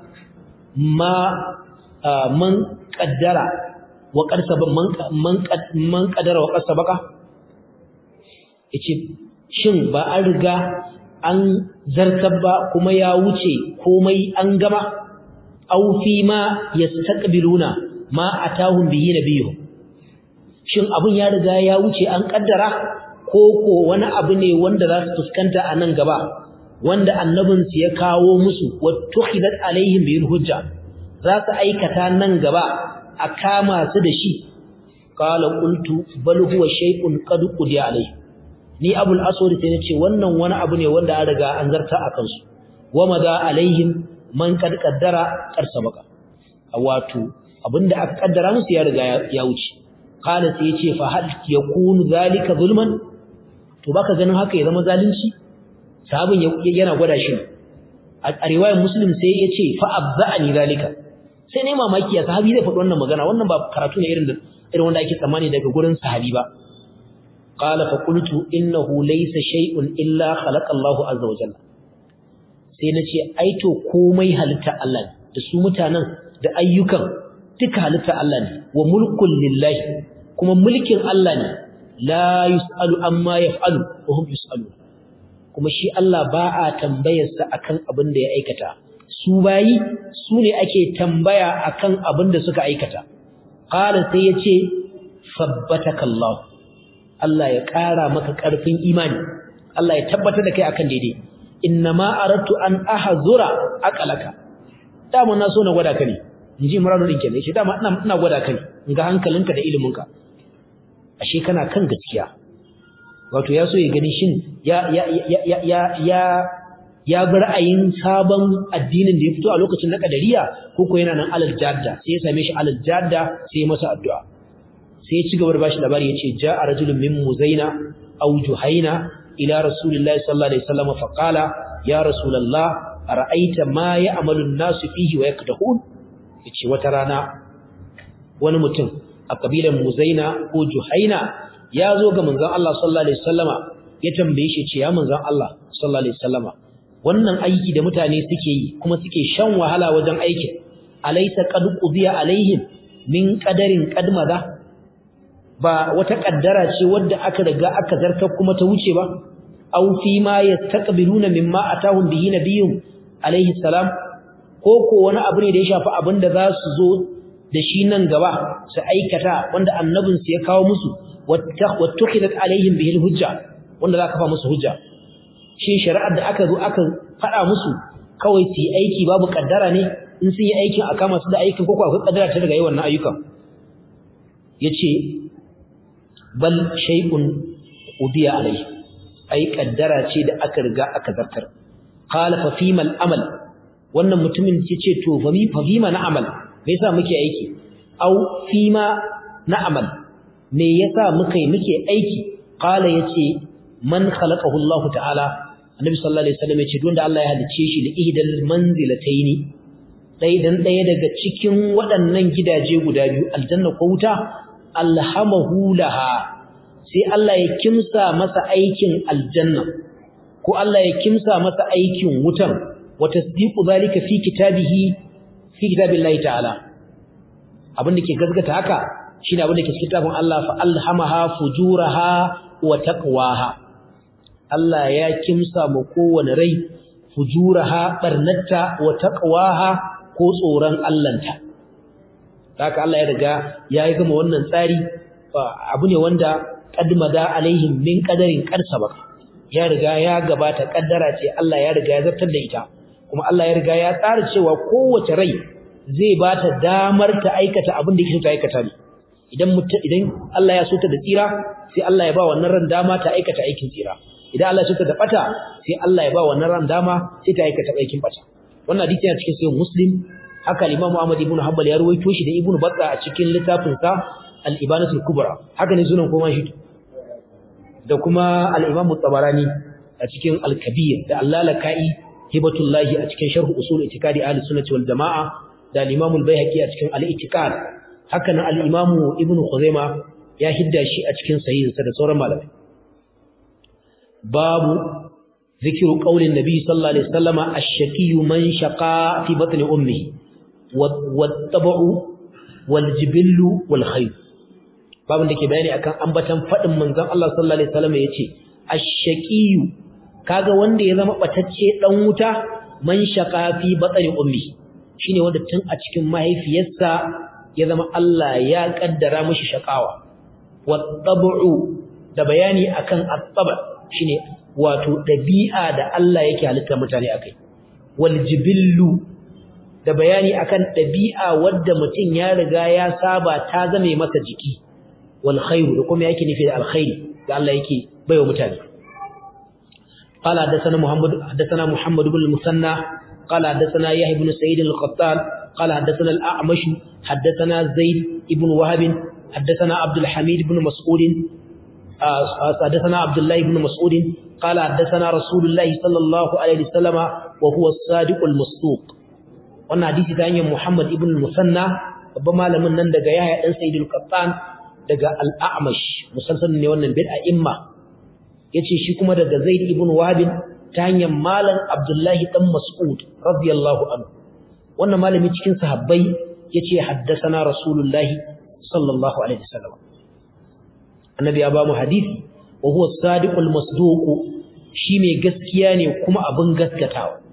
Speaker 1: ma man qaddara wa qad man man man qaddara wa qad sabaka yace shin ba an riga an zartar ba kuma ya wuce komai an gama aw fi ma yastaqbiluna ma atahum bihi nabiyyu shin abun ya riga ya wuce an kaddara ko ko wani abu ne wanda za su fuskanta a nan gaba wanda annabinsu ya kawo musu wattukhidat alaihim bil hujja za su aikata nan gaba a kama su da shi qala qultu bal huwa shay'un qad qudiya alayhi ni abul aswad sai nace wannan wani abu ne wanda an riga an zarta a kansu wa madha alaihim man qad qaddara qad sabaka wato abinda aka kaddara musu ya riga ya wuce qala sai yace fa hal yakunu zalika zulman to baka ganin haka ya zama zalunci sahabin yana gwada shi a riwayar muslim sai yace fa abza'ani zalika sai ne mamaki ya sahabi zai faɗi wannan magana wannan ba karatu ne irin irin wanda ake tsammani daga gurin sahabi ba qala fa qultu innahu laysa shay'un illa khalaqa Allah azza wa jalla sai nace ai to komai halitta Allah ne da su mutanen da ayyukan duka halitta Allah ne wa mulkul lillahi kuma mulkin Allah ne la yusalu amma yaf'alu wa hum yusalu kuma shi Allah ba a tambayarsa akan abin da ya aikata su bayi su ne ake tambaya akan abin da suka aikata qala sai yace sabbataka Allah Allah ya ƙara maka ƙarfin imani Allah ya tabbatar da kai akan daidai innama aradtu an ahzura aqalaka dama na so na gwada ka ne inji Imran din kenan shi dama ina ina gwada ka ne in ga hankalinka da iliminka ashe kana kan gaskiya wato ya so ya gani shin ya ya ya ya ya ya bi ra'ayin sabon addinin da ya fito a lokacin na kadariya ko ko yana nan alal jadda sai ya same shi alal jadda sai ya masa addu'a sai ya ci gaba da bashi labari yace ja'a rajulun min muzaina aw juhaina ila rasulillahi sallallahu alaihi wasallam fa qala ya rasulullah ara'aita ma ya'malu an-nasu fihi wa yakdahun yace wata rana wani mutum a kabilan muzaina ko juhaina ya zo ga manzon Allah sallallahu alaihi wasallama ya tambaye shi ce ya manzon Allah sallallahu alaihi wasallama wannan aiki da mutane suke yi kuma suke shan wahala wajen aikin alaysa qad qudiya alaihim min qadarin qad maza ba wata kaddara ce wadda aka riga aka zartar kuma ta wuce ba aw fi ma yastaqbiluna mimma atahum bihi nabiyyun alaihi salam ko ko wani abu ne da ya shafi abin da za su zo da shi nan gaba su aikata wanda annabinsu ya kawo musu wattakhidat alaihim bihi hujja wanda za ka fa musu hujja shi shari'ar da aka zo aka fada musu kawai su yi aiki babu kaddara ne in sun yi aikin a kama su da aikin ko akwai kaddara ta daga yi wannan ayyukan yace bal shay'un udiya alaihi ai kaddara ce da aka riga aka zartar qala fa fimal amal wannan mutumin yace to fa mi fa fima na amal me yasa muke aiki au fima na amal me yasa muke muke aiki qala yace man khalaqahu Allah ta'ala annabi sallallahu alaihi wasallam yace don da Allah ya halice shi da ihdal manzilataini dai dan daya daga cikin waɗannan gidaje guda biyu aljanna ko wuta alhamahu laha sai Allah ya kimsa masa aikin aljanna ko Allah ya kimsa masa aikin wutan wa tasdiqu zalika fi kitabihi fi kitabillahi ta'ala abin da ke gaskata haka shine abin da ke cikin kitabun Allah fa alhamaha fujuraha wa taqwaha Allah ya kimsa mu kowane rai fujuraha barnatta wa taqwaha ko tsoron Allahnta haka Allah ya riga ya yi gama wannan tsari abu ne wanda qadmada alaihim min qadarin qad sabaka ya riga ya gabata kaddara ce Allah ya riga ya zartar da ita kuma Allah ya riga ya tsara cewa kowace rai zai ba ta damar ta aikata abin da yake ta aikata ne idan idan Allah ya so ta da tsira sai Allah ya ba wannan ran dama ta aikata aikin tsira idan Allah ya so ta da bata sai Allah ya ba wannan ran dama sai ta aikata aikin bata wannan hadisi yana cikin sahih muslim haka al-Imam Ahmad ibn Hanbal ya ruwaito shi da Ibn Battah a cikin littafin sa al-Ibanatul Kubra haka ne sunan koma shi da kuma al-Imam Tabarani a cikin al-Kabir da Al-Lalakai hibatullahi a cikin sharh usul itikadi ahli sunnah wal jamaa da al-Imam al-Baihaqi a cikin al-I'tiqad haka nan al-Imam Ibn Khuzaimah ya hidda shi a cikin sahihinsa da sauran malamai babu zikru qaulin nabi sallallahu alaihi wasallama ash-shaqiyyu man shaqa fi batni ummihi wat-tab'u wal-jibillu wal-khayr babun da ke bayani akan ambatan fadin manzon Allah sallallahu alaihi wasallama yace ash-shaqiyyu kaga wanda ya zama batacce dan wuta man shaqa fi batni ummihi shine wanda tun a cikin mahaifiyarsa ya zama Allah ya kaddara mishi shakawa wat-tab'u da bayani akan at-tab' shine wato dabi'a da Allah yake halitta mutane akai wal jibillu da bayani akan ɗabi'a wadda mutum ya riga ya saba ta zame masa jiki wal khairu da kuma yake nufi da alkhairi da Allah yake baiwa mutane قال حدثنا محمد حدثنا محمد بن المثنى قال حدثنا يحيى بن سعيد القطان قال حدثنا الأعمش حدثنا زيد بن وهب حدثنا عبد الحميد بن مسعود حدثنا عبد الله بن مسعود قال حدثنا رسول الله صلى الله عليه وسلم وهو الصادق المصدوق wannan hadisi ta hanyar Muhammad ibn Musanna babban malamin nan daga Yahya dan Sa'id al-Qattan daga al-A'mash musalsal ne wannan bid'a imma yace shi kuma daga Zaid ibn Wahab ta hanyar malam Abdullahi dan Mas'ud radiyallahu anhu wannan malami cikin sahabbai yace haddathana Rasulullahi sallallahu alaihi wasallam annabi ya ba mu hadisi wa huwa as-sadiqul masduq shi mai gaskiya ne kuma abin gaskatawa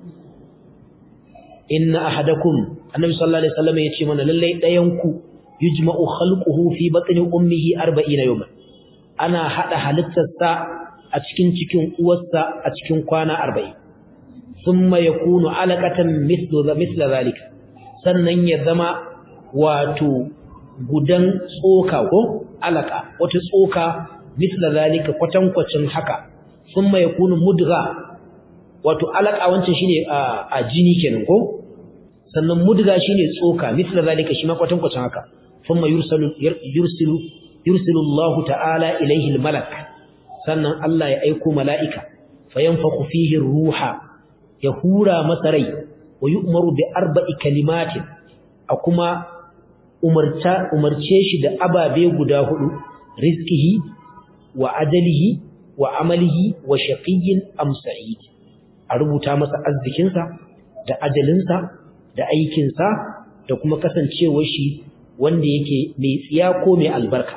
Speaker 1: inna ahadakum annabi sallallahu alaihi wasallam yace mana lalle dayan ku yujma'u khalquhu fi batni ummihi 40 yawman ana hada halittarsa a cikin cikin uwarsa a cikin kwana 40 thumma yakunu alaqatan mithlu mithla zalika sannan ya zama wato gudan tsoka ko alaka wata tsoka mithla zalika kwatankwacin haka thumma yakunu mudgha wato alaka wancan shine a jini kenan ko sannan mudga shine tsoka mithla zalika shi ma kwatankwacin haka thumma yursalu yursilu yursilu Allah ta'ala ilayhi al-malak sannan Allah ya aiko mala'ika fayanfakhu fihi ruha ya hura masa rai wa yu'maru bi arba'i kalimatin a kuma umarta umarce shi da ababe guda hudu rizqihi wa ajalihi wa amalihi wa shaqiyyin am sa'id a rubuta masa arzikinsa da ajalinsa da aikinsa da kuma kasancewar shi wanda yake mai tsiya ko mai albarka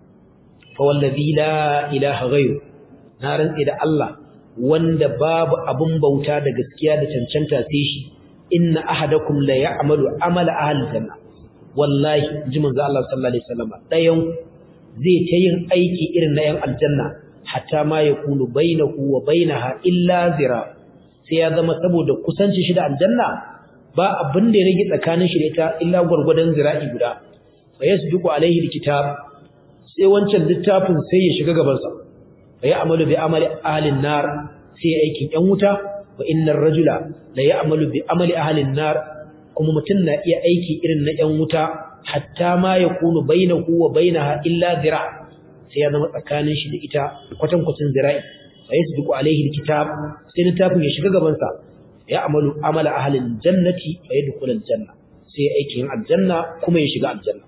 Speaker 1: fa wallazi la ilaha ghayru na rantsi da Allah wanda babu abun bauta da gaskiya da cancanta sai shi inna ahadakum la ya'malu amala ahli janna wallahi ji manzo Allah sallallahu alaihi wasallam dayan zai ta yin aiki irin na yan aljanna hatta ma yakunu bainahu wa bainaha illa zira sai ya zama saboda kusanci shi da aljanna ba abin da ya rage tsakanin shi da ita illa gurgurdan zira'i guda fa yasbiqu alaihi alkitab sai wancan littafin sai ya shiga gaban sa fa ya'malu bi amali ahli nar sai aikin yan wuta wa innar rajula la ya'malu bi amali ahli nar kuma mutum na iya aiki irin na yan wuta hatta ma yakunu bainahu wa bainaha illa zira sai ya zama tsakanin shi da ita kwatankwacin zira'i fa yasbiqu alaihi alkitab sai littafin ya shiga gaban sa ya amalu amala ahlil jannati fa yadkhulul janna sai aikin aljanna kuma ya shiga aljanna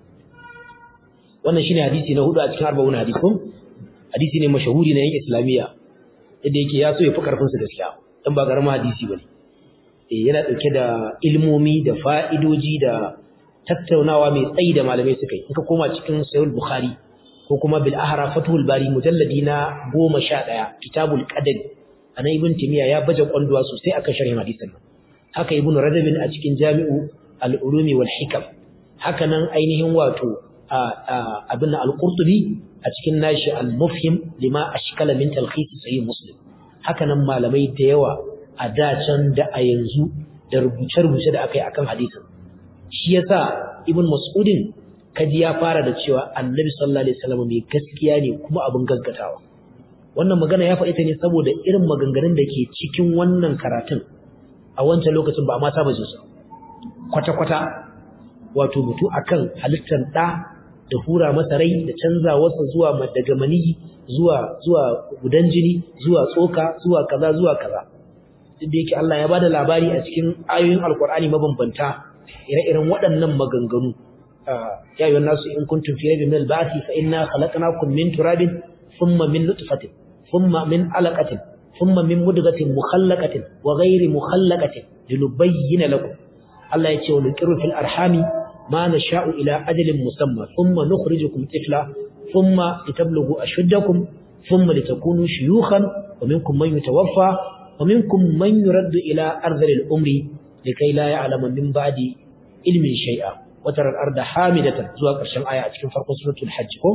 Speaker 1: wannan shine hadisi na hudu a cikin 40 hadisun hadisi ne mashahuri na yan islamiyya yadda yake ya so ya fi karfin su gaskiya dan ba garma hadisi bane eh yana dauke da ilmomi da fa'idoji da tattaunawa mai tsayi da malamai suka yi in ka koma cikin sahih bukhari ko kuma bil ahra fathul bari mujalladi na 11 kitabul qadari anan ibn timiya ya baje kwanduwa sosai akan sharhin hadisin nan haka ibn rajab a cikin jami'u al-ulumi wal hikam haka nan ainihin wato abin al-qurtubi a cikin nashi al-mufhim lima ashkala min talkhis sahih muslim haka nan malamai da yawa a dacan da a yanzu da rubuce-rubuce da akai akan hadisin shi yasa ibn mas'udin kaji ya fara da cewa annabi sallallahu alaihi wasallam mai gaskiya ne kuma abin gaskatawa wannan magana ya faɗi ta ne saboda irin maganganun da ke cikin wannan karatun a wancan lokacin ba a ma saba jinsu kwata-kwata wato mutu akan halittar ɗa da hura masa rai da canzawarsa zuwa daga maniyi zuwa zuwa gudan jini zuwa tsoka zuwa kaza zuwa kaza duk da yake Allah ya bada labari a cikin ayoyin alkur'ani mabambanta ire-iren waɗannan maganganu ya ayyuhan nasu in kuntum fi raybin min al-ba'thi fa inna khalaqnakum min turabin thumma min nutfatin ثم من علقة ثم من مدغة مخلقة وغير مخلقة لنبين لكم الله يتي ونقر في الأرحام ما نشاء إلى أجل مسمى ثم نخرجكم طفلا ثم لتبلغوا أشدكم ثم لتكونوا شيوخا ومنكم من يتوفى ومنكم من يرد إلى أرذل الأمر لكي لا يعلم من بعد علم شيئا وترى الأرض حامدة زوا قرشن آية cikin farkon suratul hajj ko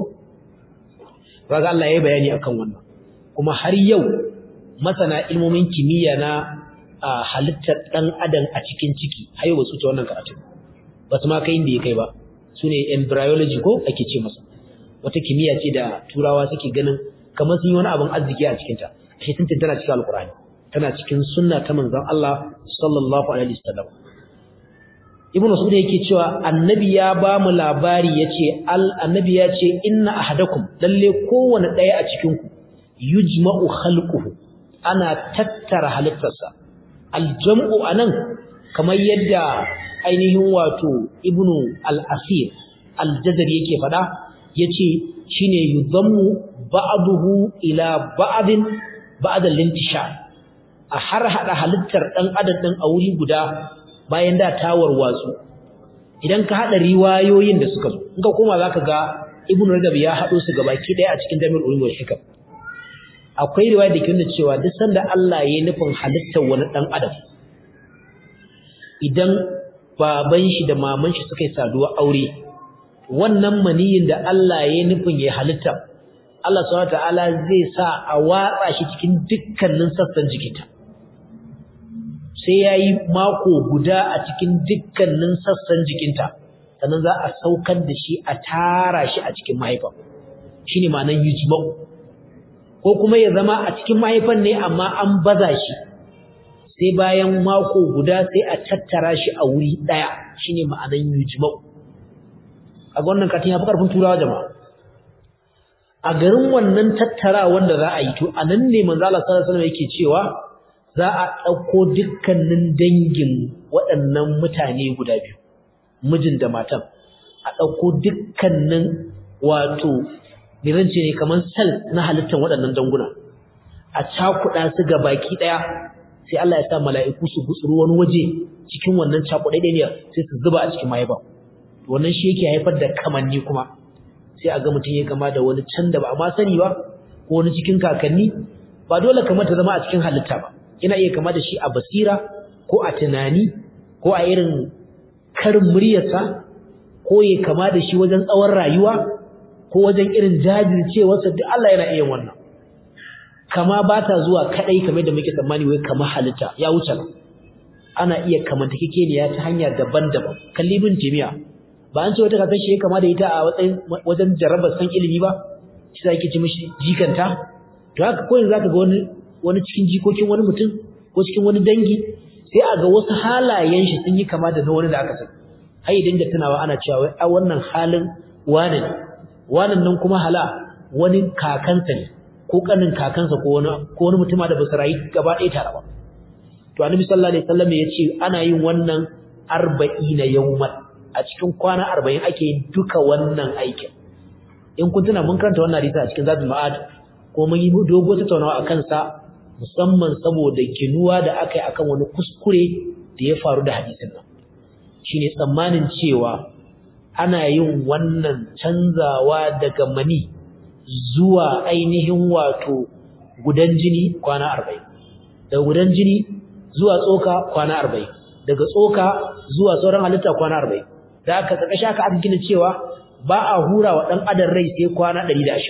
Speaker 1: kaga Allah yayi bayani akan wannan kuma har yau masana ilmomin kimiyya na halittar dan adam a cikin ciki hayo ba su ta wannan karatu ba su ma kai inda ya kai ba su ne embryology ko ake ce masa wata kimiyya ce da turawa suke ganin kamar sun yi wani abin arziki a cikinta ashe tuntun tana cikin alkur'ani tana cikin sunna ta manzon Allah sallallahu alaihi wasallam ibnu mas'ud yake cewa annabi ya ba mu labari yace al annabi ya ce inna ahadakum lalle kowanne daya a cikin ku yujma'u khalquhu ana tattara halittarsa aljam'u anan kamar yadda ainihin wato ibnu al-asir al-jazari yake fada yace shine yudammu ba'dahu ila ba'din ba'da al-intishar a har hada halittar dan adam din a wuri guda bayan da tawar watsu idan ka hada riwayoyin da suka zo in ka koma zaka ga ibnu rajab ya hado su gabaki daya a cikin jami'ul ulum wal hikam akwai riwaya da ke nuna cewa duk sanda Allah ya nufin halittar wani dan adam idan baban shi da maman shi suka yi saduwa aure wannan maniyin da Allah ya nufin ya halitta Allah subhanahu wataala zai sa a watsa shi cikin dukkanin sassan jikinta sai yayi mako guda a cikin dukkanin sassan jikinta sannan za a saukar da shi a tara shi a cikin mahaifa shine ma'anar yujma'u ko kuma ya zama a cikin mahaifan ne amma an baza shi sai bayan mako guda sai a tattara shi a wuri daya shine ma'anan yujma'u a wannan katin ya fi karfin turawa jama'a a garin wannan tattara wanda za a yi to anan ne manzo Allah sallallahu alaihi wasallam yake cewa za a dauko dukkanin dangin waɗannan mutane guda biyu mijin da matan a dauko dukkanin wato mirance ne kamar sel na halittar waɗannan danguna a cakuɗa su ga baki ɗaya sai Allah ya sa mala'iku su gutsuru wani waje cikin wannan cakuɗaɗɗeniyar sai su zuba a cikin mahaifa wannan shi yake haifar da kamanni kuma sai a ga mutum ya kama da wani can da ba a ma sani ba ko wani cikin kakanni ba dole kamar ta zama a cikin halitta ba yana iya kama da shi a basira ko a tunani ko a irin karin muryarsa ko ya kama da shi wajen tsawon rayuwa ko wajen irin jajircewarsa duk Allah yana iya wannan kama ba ta zuwa kadai kamar da muke tsammani wai kama halitta ya wuce nan ana iya kamantakekeniya ta hanya daban-daban kalli bin jami'a ba an ce wata kasar shi ya kama da ita a wajen jarabar san ilimi ba shi za ki ci mishi jikanta to haka ko yanzu zaka ga wani wani cikin jikokin wani mutum ko cikin wani dangi sai a ga wasu halayen shi sun yi kama da na wani da aka sani ai dinga tunawa ana cewa wai a wannan halin wane ne wannan nan kuma hala wani kakansa ne ko kanin kakansa ko wani ko wani mutuma da basu rayu gaba ɗaya tare ba to annabi sallallahu alaihi wasallam ya ce ana yin wannan 40 yawman a cikin kwana 40 ake yin duka wannan aikin in kun tuna mun karanta wannan hadisi a cikin zadul ma'ad ko mun yi dogo tattaunawa akan sa musamman saboda ginuwa da aka yi akan wani kuskure da ya faru da hadisin nan shine tsammanin cewa ana yin wannan canzawa daga mani zuwa ainihin wato gudan jini kwana 40 daga gudan jini zuwa tsoka kwana 40 daga tsoka zuwa sauran halitta kwana 40 da aka tsaka shaka aka gina cewa ba a hura wa dan adam rai sai kwana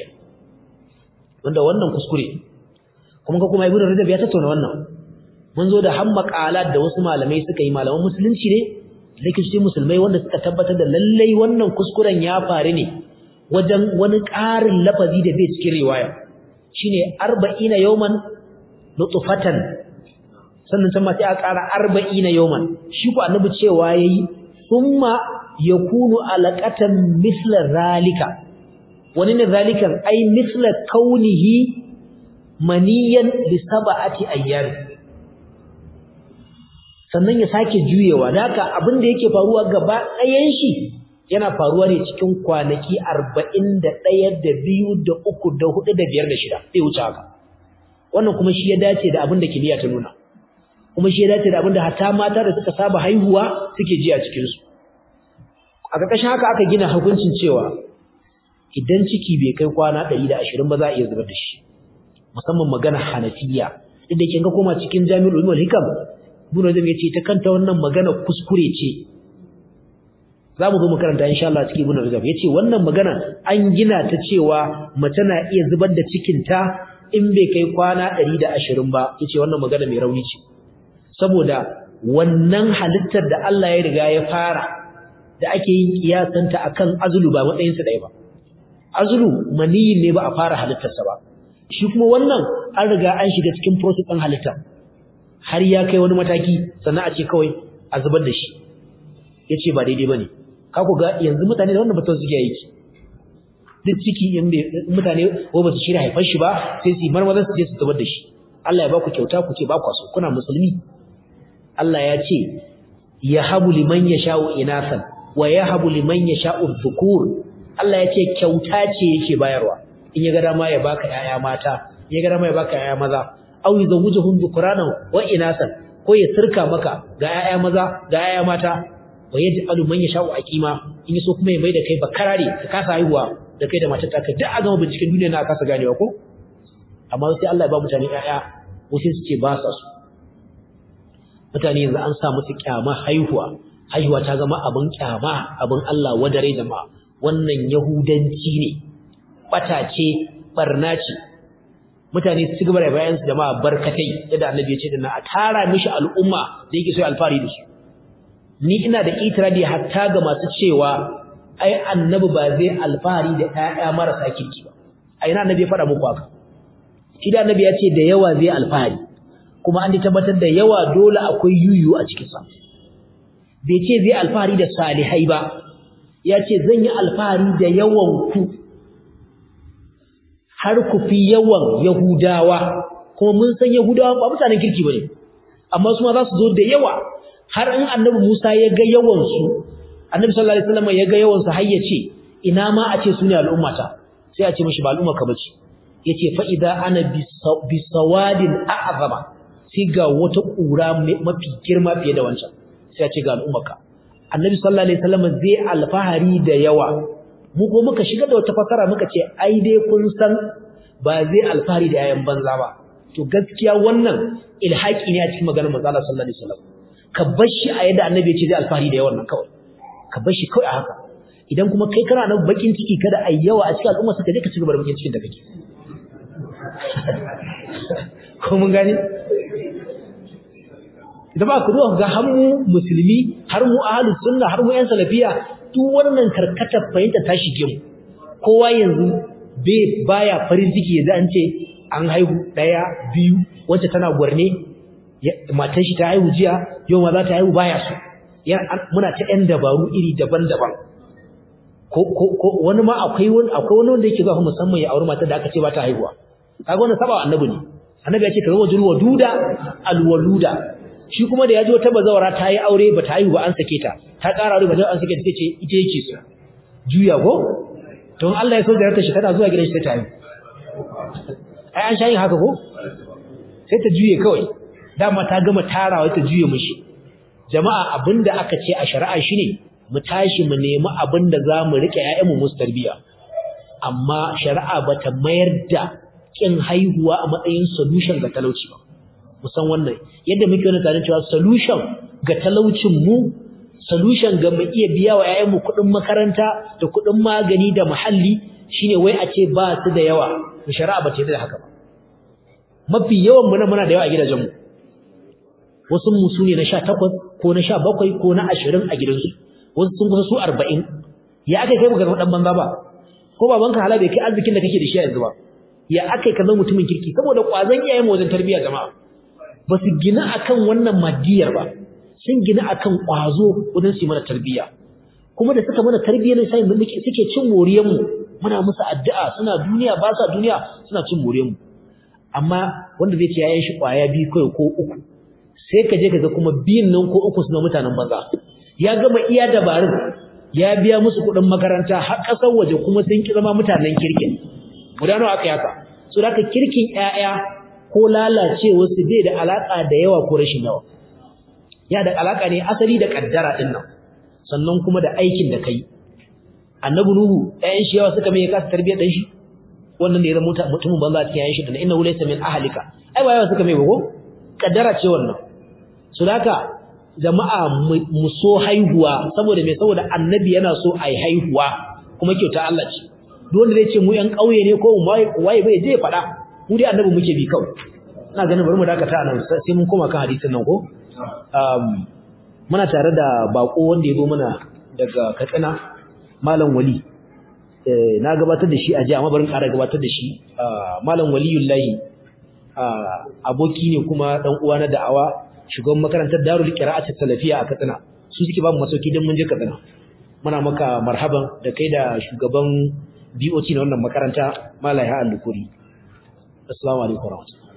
Speaker 1: 120 wanda wannan kuskure kuma ka kuma ibnu rajab ya tattauna wannan mun zo da hamma qalat da wasu malamai suka yi malaman musulunci ne likitoci musulmai wanda suka tabbatar da lallai wannan kuskuren ya faru ne wajen wani ƙarin lafazi da bai cikin riwaya shine 40 yawman nutfatan sannan can ma sai a ƙara 40 yawman shi ko annabi cewa yayi thumma yakunu alaqatan misla zalika wani ne zalikan ai misla kaunihi maniyan li sab'ati ayyam sannan ya sake juyewa da haka abin da yake faruwa gaba ɗayan shi yana faruwa ne cikin kwanaki arba'in da ɗaya da biyu da uku da hudu da biyar da shida bai wuce haka wannan kuma shi ya dace da abin da kimiyya ta nuna kuma shi ya dace da abin da hatta mata da suka saba haihuwa suke ji a cikinsu a ƙarƙashin haka aka gina hukuncin cewa idan ciki bai kai kwana ɗari da ashirin ba za a iya zubar da shi musamman magana hanafiya duk da kin ga koma cikin jami'ul ulum wal hikam ibn rajab yace ta kanta wannan magana kuskure ce zamu zo mu karanta insha Allah cikin ibn rajab yace wannan magana an gina ta cewa mace na iya zubar da cikin ta in bai kai kwana 120 ba yace wannan magana mai rauni ce saboda wannan halittar da Allah ya riga ya fara da ake yin kiyasanta akan azulu ba matsayin sa ɗaya ba azulu maniyin ne ba a fara halittarsa ba shi kuma wannan an riga an shiga cikin process ɗin halitta har ya kai wani mataki sannan a ce kawai a zubar da shi yace ba daidai bane ka ku ga yanzu mutane da wannan batun suke yi duk ciki in mutane ko ba su shirya haifar shi ba sai su marmazan su je su zubar da shi Allah ya ba ku kyauta ku ce ba ku so kuna musulmi Allah ya ce yahabu liman yasha'u inasan wa yahabu liman yasha'u dhukur Allah ya ce kyauta ce yake bayarwa in ya ga dama ya baka yaya mata in ya ga dama ya baka yaya maza aw yuzawwijuhum dhukranan wa inasan ko ya sirka maka ga yaya maza ga yaya mata wa yaj'alu man yasha'u aqima in so kuma ya mai da kai bakarare ka kasa haihuwa da kai da matar ta kai duk a gama binciken duniya na kasa ganewa ko amma sai Allah ya ba mutane yaya wasu su ce ba sa su mutane yanzu an sa musu kyama haihuwa haihuwa ta zama abin kyama abin Allah wadare jama'a wannan yahudanci ne bata ce barna ce mutane su gaba da bayan su jama'a barkatai yadda annabi ya ce dinna a tara mishi al'umma da yake so alfari da su ni ina da itiradi hatta ga masu cewa ai annabi ba zai alfahari da ƴaƴa marasa kirki ba a ina annabi ya faɗa muku haka shi da annabi ya ce da yawa zai alfahari kuma an tabbatar da yawa dole akwai yuyu a cikin sa bai ce zai alfahari da salihai ba ya ce zan yi alfahari da yawan ku har ku fi yawan yahudawa kuma mun san yahudawa ba mutanen kirki bane amma su ma za su zo da yawa har in annabi Musa ya ga yawan su annabi sallallahu alaihi wasallam ya ga yawan su har ya ce ina ma a ce su ne al'ummata sai a ce mishi ba al'umma ka bace yace fa idza ana bisawadin a'zama sai ga wata kura mafi girma fiye da wancan sai a ce ga al'ummarka annabi sallallahu alaihi wasallam zai alfahari da yawa mu ko muka shiga da wata fasara muka ce ai dai kun san ba zai alfahari da yayan banza ba to gaskiya wannan ilhaki ne a cikin maganar manzo Allah sallallahu alaihi wasallam ka bar shi a yadda annabi ya ce zai alfahari da yawan nan kawai ka bar shi kawai a haka idan kuma kai kana nan bakin ciki kada ai yawa a cikin al'umma suka je ka ci gaba da bakin cikin da kake ko mun gane da ba ku zuwa ga har mu musulmi har mu ahlus sunna har mu yan salafiya duk wannan karkatar fahimta ta shige mu kowa yanzu bai baya farin ciki yanzu an ce an haihu daya biyu wacce tana gwarne matan shi ta haihu jiya yau ma za ta haihu baya so muna ta yan dabaru iri daban-daban ko ko wani ma akwai wani akwai wani wanda yake zuwa musamman ya auri matar da aka ce ba ta haihuwa kaga wannan saba annabi ne annabi ya ce ka zama julwa duda alwaluda shi kuma da ya ji wata bazawara ta yi aure ba ta haihu ba an sake ta ta ƙara aure ba ta an sake ta ce ita yake so juya ko don Allah ya so da rata shi tana zuwa gidan shi ta haihu ai an shayin haka ko sai ta juye kawai dama ta gama tarawa ta juye mishi jama'a abinda aka ce a shari'a shine mu tashi mu nemi abinda zamu rike ƴaƴanmu musu tarbiya amma shari'a bata mayar da kin haihuwa a matsayin solution ga talauci ba musan wannan yadda muke wani tare cewa solution ga talaucin mu solution ga mu iya biya wa ƴaƴanmu kuɗin makaranta da kuɗin magani da muhalli shine wai a ce ba su da yawa to shari'a ba ce da haka ba mafi yawan mu muna da yawa a gidajen mu wasu mu su ne na 18 ko na 17 ko na 20 a gidansu wasu sun kusa su 40 ya akai kai baka zama dan banza ba ko babanka hala bai kai arzikin da kake da shi yanzu ba ya akai ka zama mutumin kirki saboda kwazon iyayen wajen tarbiyya jama'a ba su gina akan wannan madiyar ba sun gina akan kwazo wajen su mana tarbiyya kuma da suka mana tarbiyyar ne sai muke suke cin moriyar mu muna musu addu'a suna duniya ba sa duniya suna cin moriyar mu amma wanda zai ce yayin shi kwaya biyu kai ko uku sai ka je ka ga kuma biyun nan ko uku suna mutanen banza ya gama iya dabarun ya biya musu kuɗin makaranta har ƙasar waje kuma sun ki zama mutanen kirkin guda nawa aka yaka so da ka kirkin ƴaƴa ko lalacewa su bai da alaka da yawa ko rashin yawa ya da alaka ne asali da kaddara din nan sannan kuma da aikin da kai annabi nuhu ƴaƴan shi yawa suka mai kasa tarbiyyar dan shi wannan ne ya zama mutumin banza a cikin ƴaƴan shi da innahu laysa min ahlika ai ba yawa suka mai ba ko kaddara ce wannan so da jama'a mu so haihuwa saboda me saboda annabi yana so ai haihuwa kuma kyauta Allah ce duk wanda zai ce mu yan kauye ne ko waye bai je faɗa mu dai annabi muke bi kawai ina ganin bari mu dakata nan sai mun koma kan hadisin nan ko muna tare da bako wanda ya zo mana daga Katsina Malam Wali na gabatar da shi a jiya amma bari ƙara gabatar da shi Malam Waliyullahi aboki ne kuma dan uwa na da'awa shugaban makarantar Darul Qira'at Salafiya a Katsina su suke ba mu masauki don mun je Katsina muna maka marhaban da kai da shugaban BOT na wannan makaranta Malam Ya Alukuri assalamu alaikum warahmatullahi